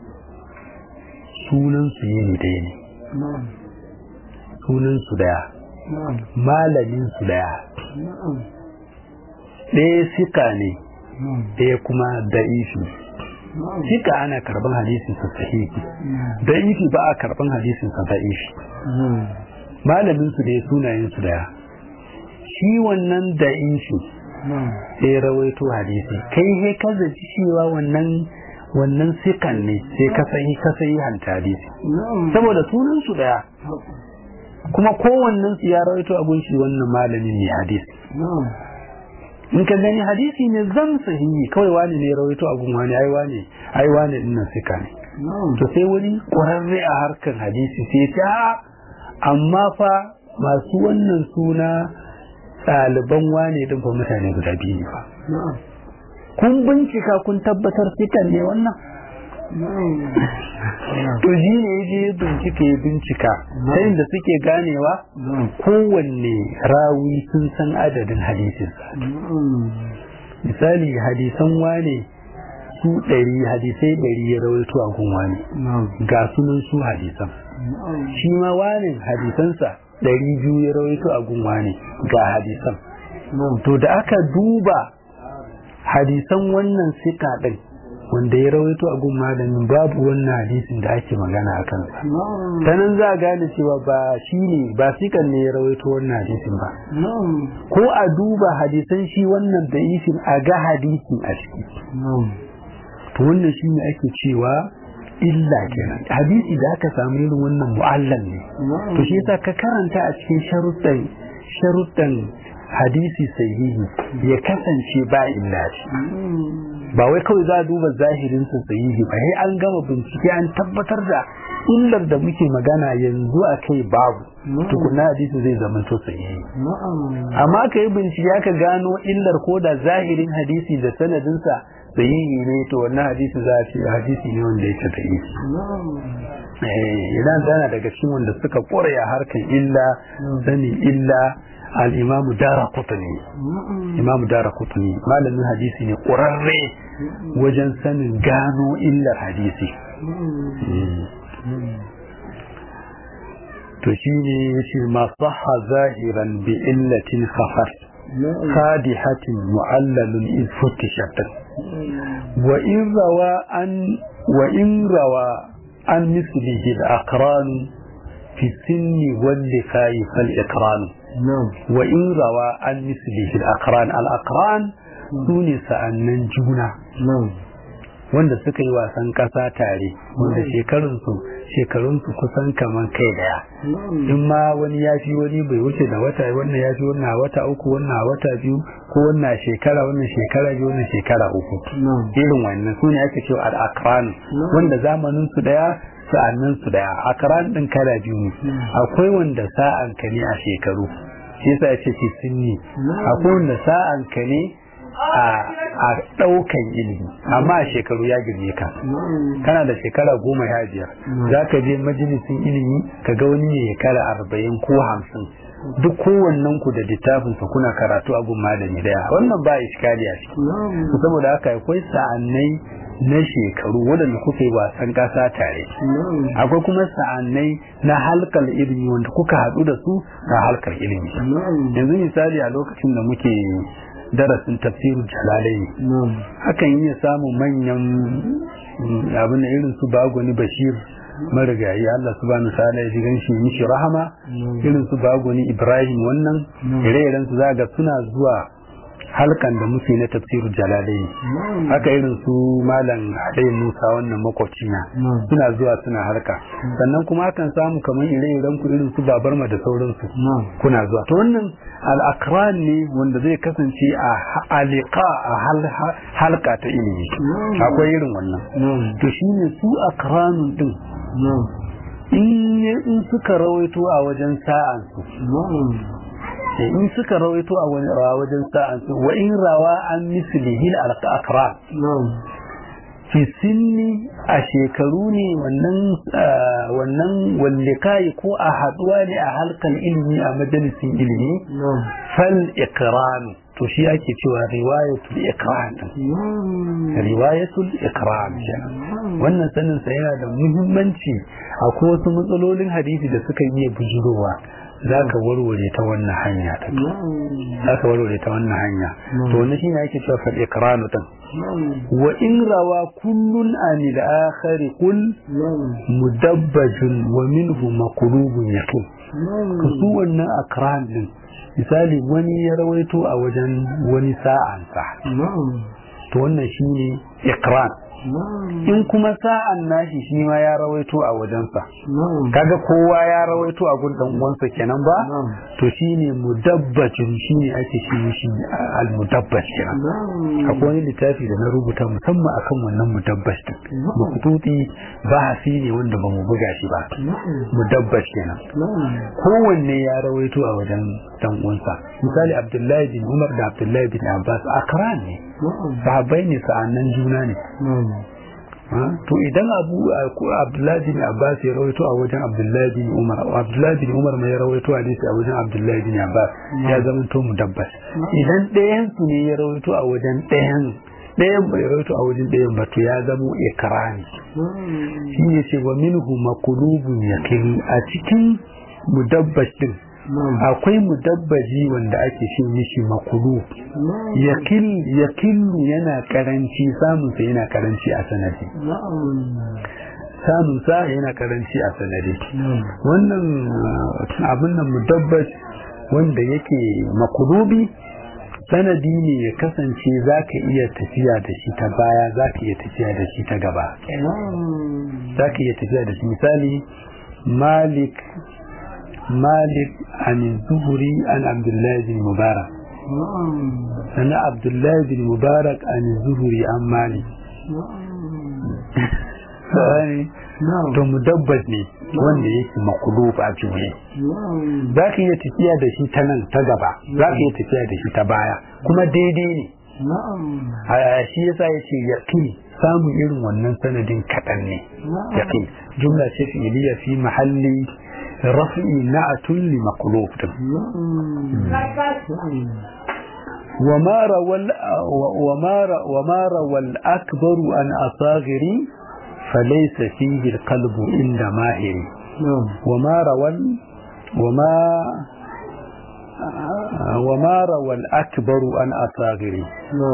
sunan su ne ɗaya ne sunan su daya malamin su daya ɗaya sika ne ɗaya kuma da'ifi sika ana karban hadisin sa sahihi da'ifi ba a karban hadisin sa da'ifi malamin su da sunayen su daya shi wannan da'ifi sai rawaito hadisi kai he ka zaci cewa wannan wannan sikan ne sai ka sai ka sai hanta hadisi saboda sunan su daya kuma kowannen su ya rawaito a gunshi wannan malamin ne hadisi in ka gani hadisi ne zan sahihi kawai wani ne rawaito a gun wani ai wani ai wani din nan sika ne to sai wani ƙwararre a harkar hadisi sai ta amma fa masu wannan suna ɗaliban wane din fa mutane guda biyu ne fa kun bincika kun tabbatar fitan ne wannan to shi ne ya je bincika ya bincika ta da suke ganewa kowanne rawi sun san adadin hadisinsa misali hadisan wane su ɗari hadisai ɗari ya rawaito a gun wani ga sunan su hadisan shi ma wani hadisansa ɗari biyu ya rawaito a gun wani ga hadisan to da aka duba hadisan wannan sika ɗin wanda ya rawaito a gun malamin babu wannan hadisin da ake magana a kansa ta nan za a gane cewa ba shi ne ba sikan ne ya rawaito wannan hadisin ba ko a duba hadisan shi wannan da isin a ga hadisin a ciki to wannan shi ne ake cewa illa kenan hadisi da aka samu irin wannan mu'allan ne to shi yasa ka karanta a cikin sharuɗan sharuɗan hadisi sahihi ya kasance ba illa ce ba wai kawai za a duba zahirin sa sahihi ba sai an gama bincike an tabbatar da illar da muke magana yanzu a kai babu tukuna hadisi zai zama to sahihi amma ka yi bincike aka gano illar ko da zahirin hadisi da sanadinsa sahihi ne to wannan hadisi za a ce hadisi ne wanda yake sahihi idan tana daga cikin wanda suka kore a harkar illa sani illa al-imamu dara kutuni imamu dara kutuni malamin hadisi ne ƙurarre wajen sanin gano illar hadisi to shi ne ya ce masu zahiran bi illatin khafar khadihatin mu'allalun in futishatin wa in rawa an wa in rawa an mislihi al-aqran fi sinni wal liqai fal iqran wa in rawa an mislihi al-aqran al-aqran sune sa'annan juna wanda suka yi wasan ƙasa tare wanda shekarunsu shekarunsu kusan kaman kai daya in ma wani ya fi wani bai wuce da wata wannan ya fi wannan wata uku wannan wata biyu ko wannan shekara wannan shekara biyu wannan shekara uku irin wannan su ne ake cewa al-akran wanda zamanin su daya sa'annin su daya akran din kala biyu ne akwai wanda sa'an ka ne a shekaru shi yasa ya ce fi sinni akwai wanda sa'an ka ne a ɗaukan ilimi amma a shekaru ya girme ka kana da shekara goma ya biyar za ka je majalisin ilimi ka ga wani ne shekara arba'in ko hamsin duk kowannen ku da littafin sa kuna karatu a gun malami daya wannan ba iskali a ciki saboda haka akwai sa'annai na shekaru waɗanda kuka yi wasan ƙasa tare akwai kuma sa'annai na halkar ilimi wanda kuka haɗu da su a halkar ilimi yanzu misali a lokacin da muke darasin tafsirul jalalai hakan iya samun manyan abin da irin su bagoni bashir marigayi Allah subhanahu wa ta'ala ya ji ganshi mishi rahama irin su bagoni ibrahim wannan ire-iren su zaga suna zuwa halkan da muke na tafsirul jalalai haka irin su malam Adai Musa wannan makwabcina suna zuwa suna harka sannan kuma akan samu kamar ire-iren ku irin su babarma da sauransu kuna zuwa to wannan al'akran ne wanda zai kasance a alika a halka ta ilimi akwai irin wannan to shine su akranun din in suka rawaito a wajen sa'ansu in suka rawaito a wajen sa'ansu wa in rawa an mislihi al-akran fi sinni a shekaru ne wannan wannan wallikai ko a haduwa ne a halkan ilimi a majalisin ilimi fal ikranu to shi ake cewa riwayatul ikram riwayatul ikram wannan sanin sa yana da muhimmanci akwai wasu matsalolin hadisi da suka iya bujurowa za ka warware ta wannan hanya ta za ka warware ta wannan hanya to wannan shine ake cewa fal iqranu din wa in rawa kullun anil akhar kul mudabbajun wa minhu maqlubun yaqin su wannan akran din misali wani ya rawaito a wajen wani sa'ansa to wannan shine iqran in kuma sa'an nashi shi ma ya rawaito a wajensa kaga kowa ya rawaito a gun dan uwansa kenan ba to shine mudabbajin shine ake shi shi al mudabbaj kenan akwai wani littafi da na rubuta musamman akan wannan mudabbaj din makututi bahasi ne wanda ba mu buga shi ba mudabbaj kenan kowanne ya rawaito a wajen dan uwansa misali abdullahi bin umar da abdullahi bin abbas akran ne sahabbai ne sa'annan juna ne to idan abu abdullahi bin abbas ya rawaito a wajen abdullahi bin umar abdullahi bin umar mai rawaito hadisi a wajen abdullahi bin abbas ya zama to mudabbas idan ɗayan su ne ya rawaito a wajen ɗayan ɗayan bai rawaito a wajen ɗayan ba to ya zamo ikrani shi ne ce wa minhu makulubun yakin a cikin mudabbas din akwai mudabbaji wanda ake ce mishi makulu yakillu yana karanci samunsa yana karanci a sanadi samunsa yana karanci a sanadi wannan abin nan mudabbaj wanda yake makulubi sanadi ne ya kasance za ka iya tafiya da shi ta baya za ka iya tafiya da shi ta gaba za ka iya tafiya da shi misali malik مالك عن الزهري عن عبد الله بن مبارك أنا عبد الله بن مبارك عن الزهري عن مالك to mudabbas ne wanda yake makulub a juye za ka iya tafiya da shi ta nan ta gaba za ka iya tafiya da shi ta baya kuma daidai ne a shi yasa ya ce yaƙin samun irin wannan sanadin kaɗan ne yaƙin jumla ce fi'iliya fi mahalli رفعي نعت لمقلوب وما روى وما وما روى الأكبر عن أصاغري فليس فيه القلب عند ماهر وما روى وما وما روى الأكبر عن أصاغري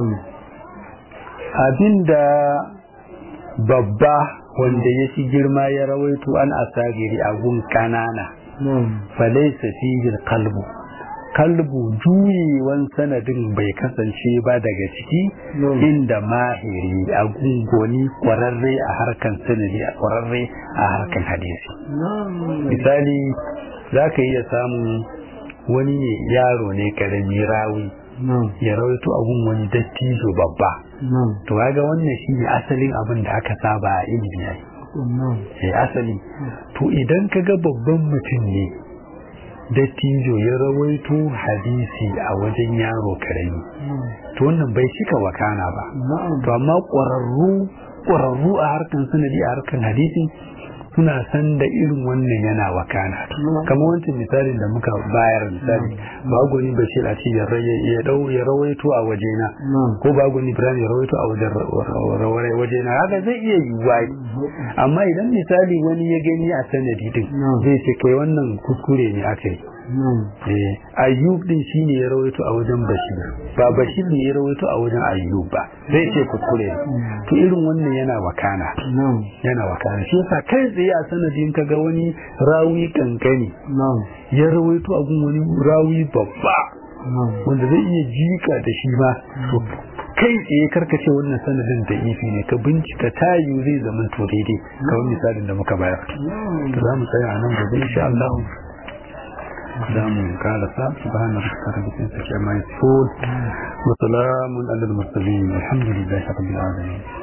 abinda babba wanda ya fi girma ya rawaito an asagiri a gun kanana falaisa fihi kalbu kalbu juyewan sanadin bai kasance ba daga ciki inda mahiri a gungoni kwararre a harkan sanadi a kwararre a harkan hadisi misali za ka iya samun wani ne yaro ne karami rawi ya rawaito abun wani dattijo babba to kaga wannan shi ne asalin abin da aka saba a ilimi ne sai asali to idan ka ga babban mutum ne dattijo ya rawaito hadisi a wajen yaro karami to wannan bai cika wakana ba to amma ƙwararru ƙwararru a harkan sanadi a harkan hadisi suna san da irin wannan yana wakana kamar wancan misalin da muka bayar misali bagoni bashir a ce ya dau ya rawaito a wajena ko bagoni ibrahim ya rawaito a wajen wajena haka zai iya yiwuwa amma idan misali wani ya gani a sanadi din zai ce kai wannan kuskure ne aka yi ayyub din shine ya rawaito a wajen bashir ba bashir ne ya rawaito a wajen ayyub ba zai ce kuskure to irin wannan yana wakana yana wakana shi yasa kai tsaye a sanadin kaga wani rawi kankani ya rawaito a wani rawi babba wanda zai iya jika da shi ma to kai tsaye karkace wannan sanadin da ifi ne ka bincika tayu zai zama to daidai kawai misalin da muka bayar to za mu tsaya a nan gobe insha Allah دام قال سبحان ربك رب العزة عما يصفون وسلام على المرسلين الحمد لله رب العالمين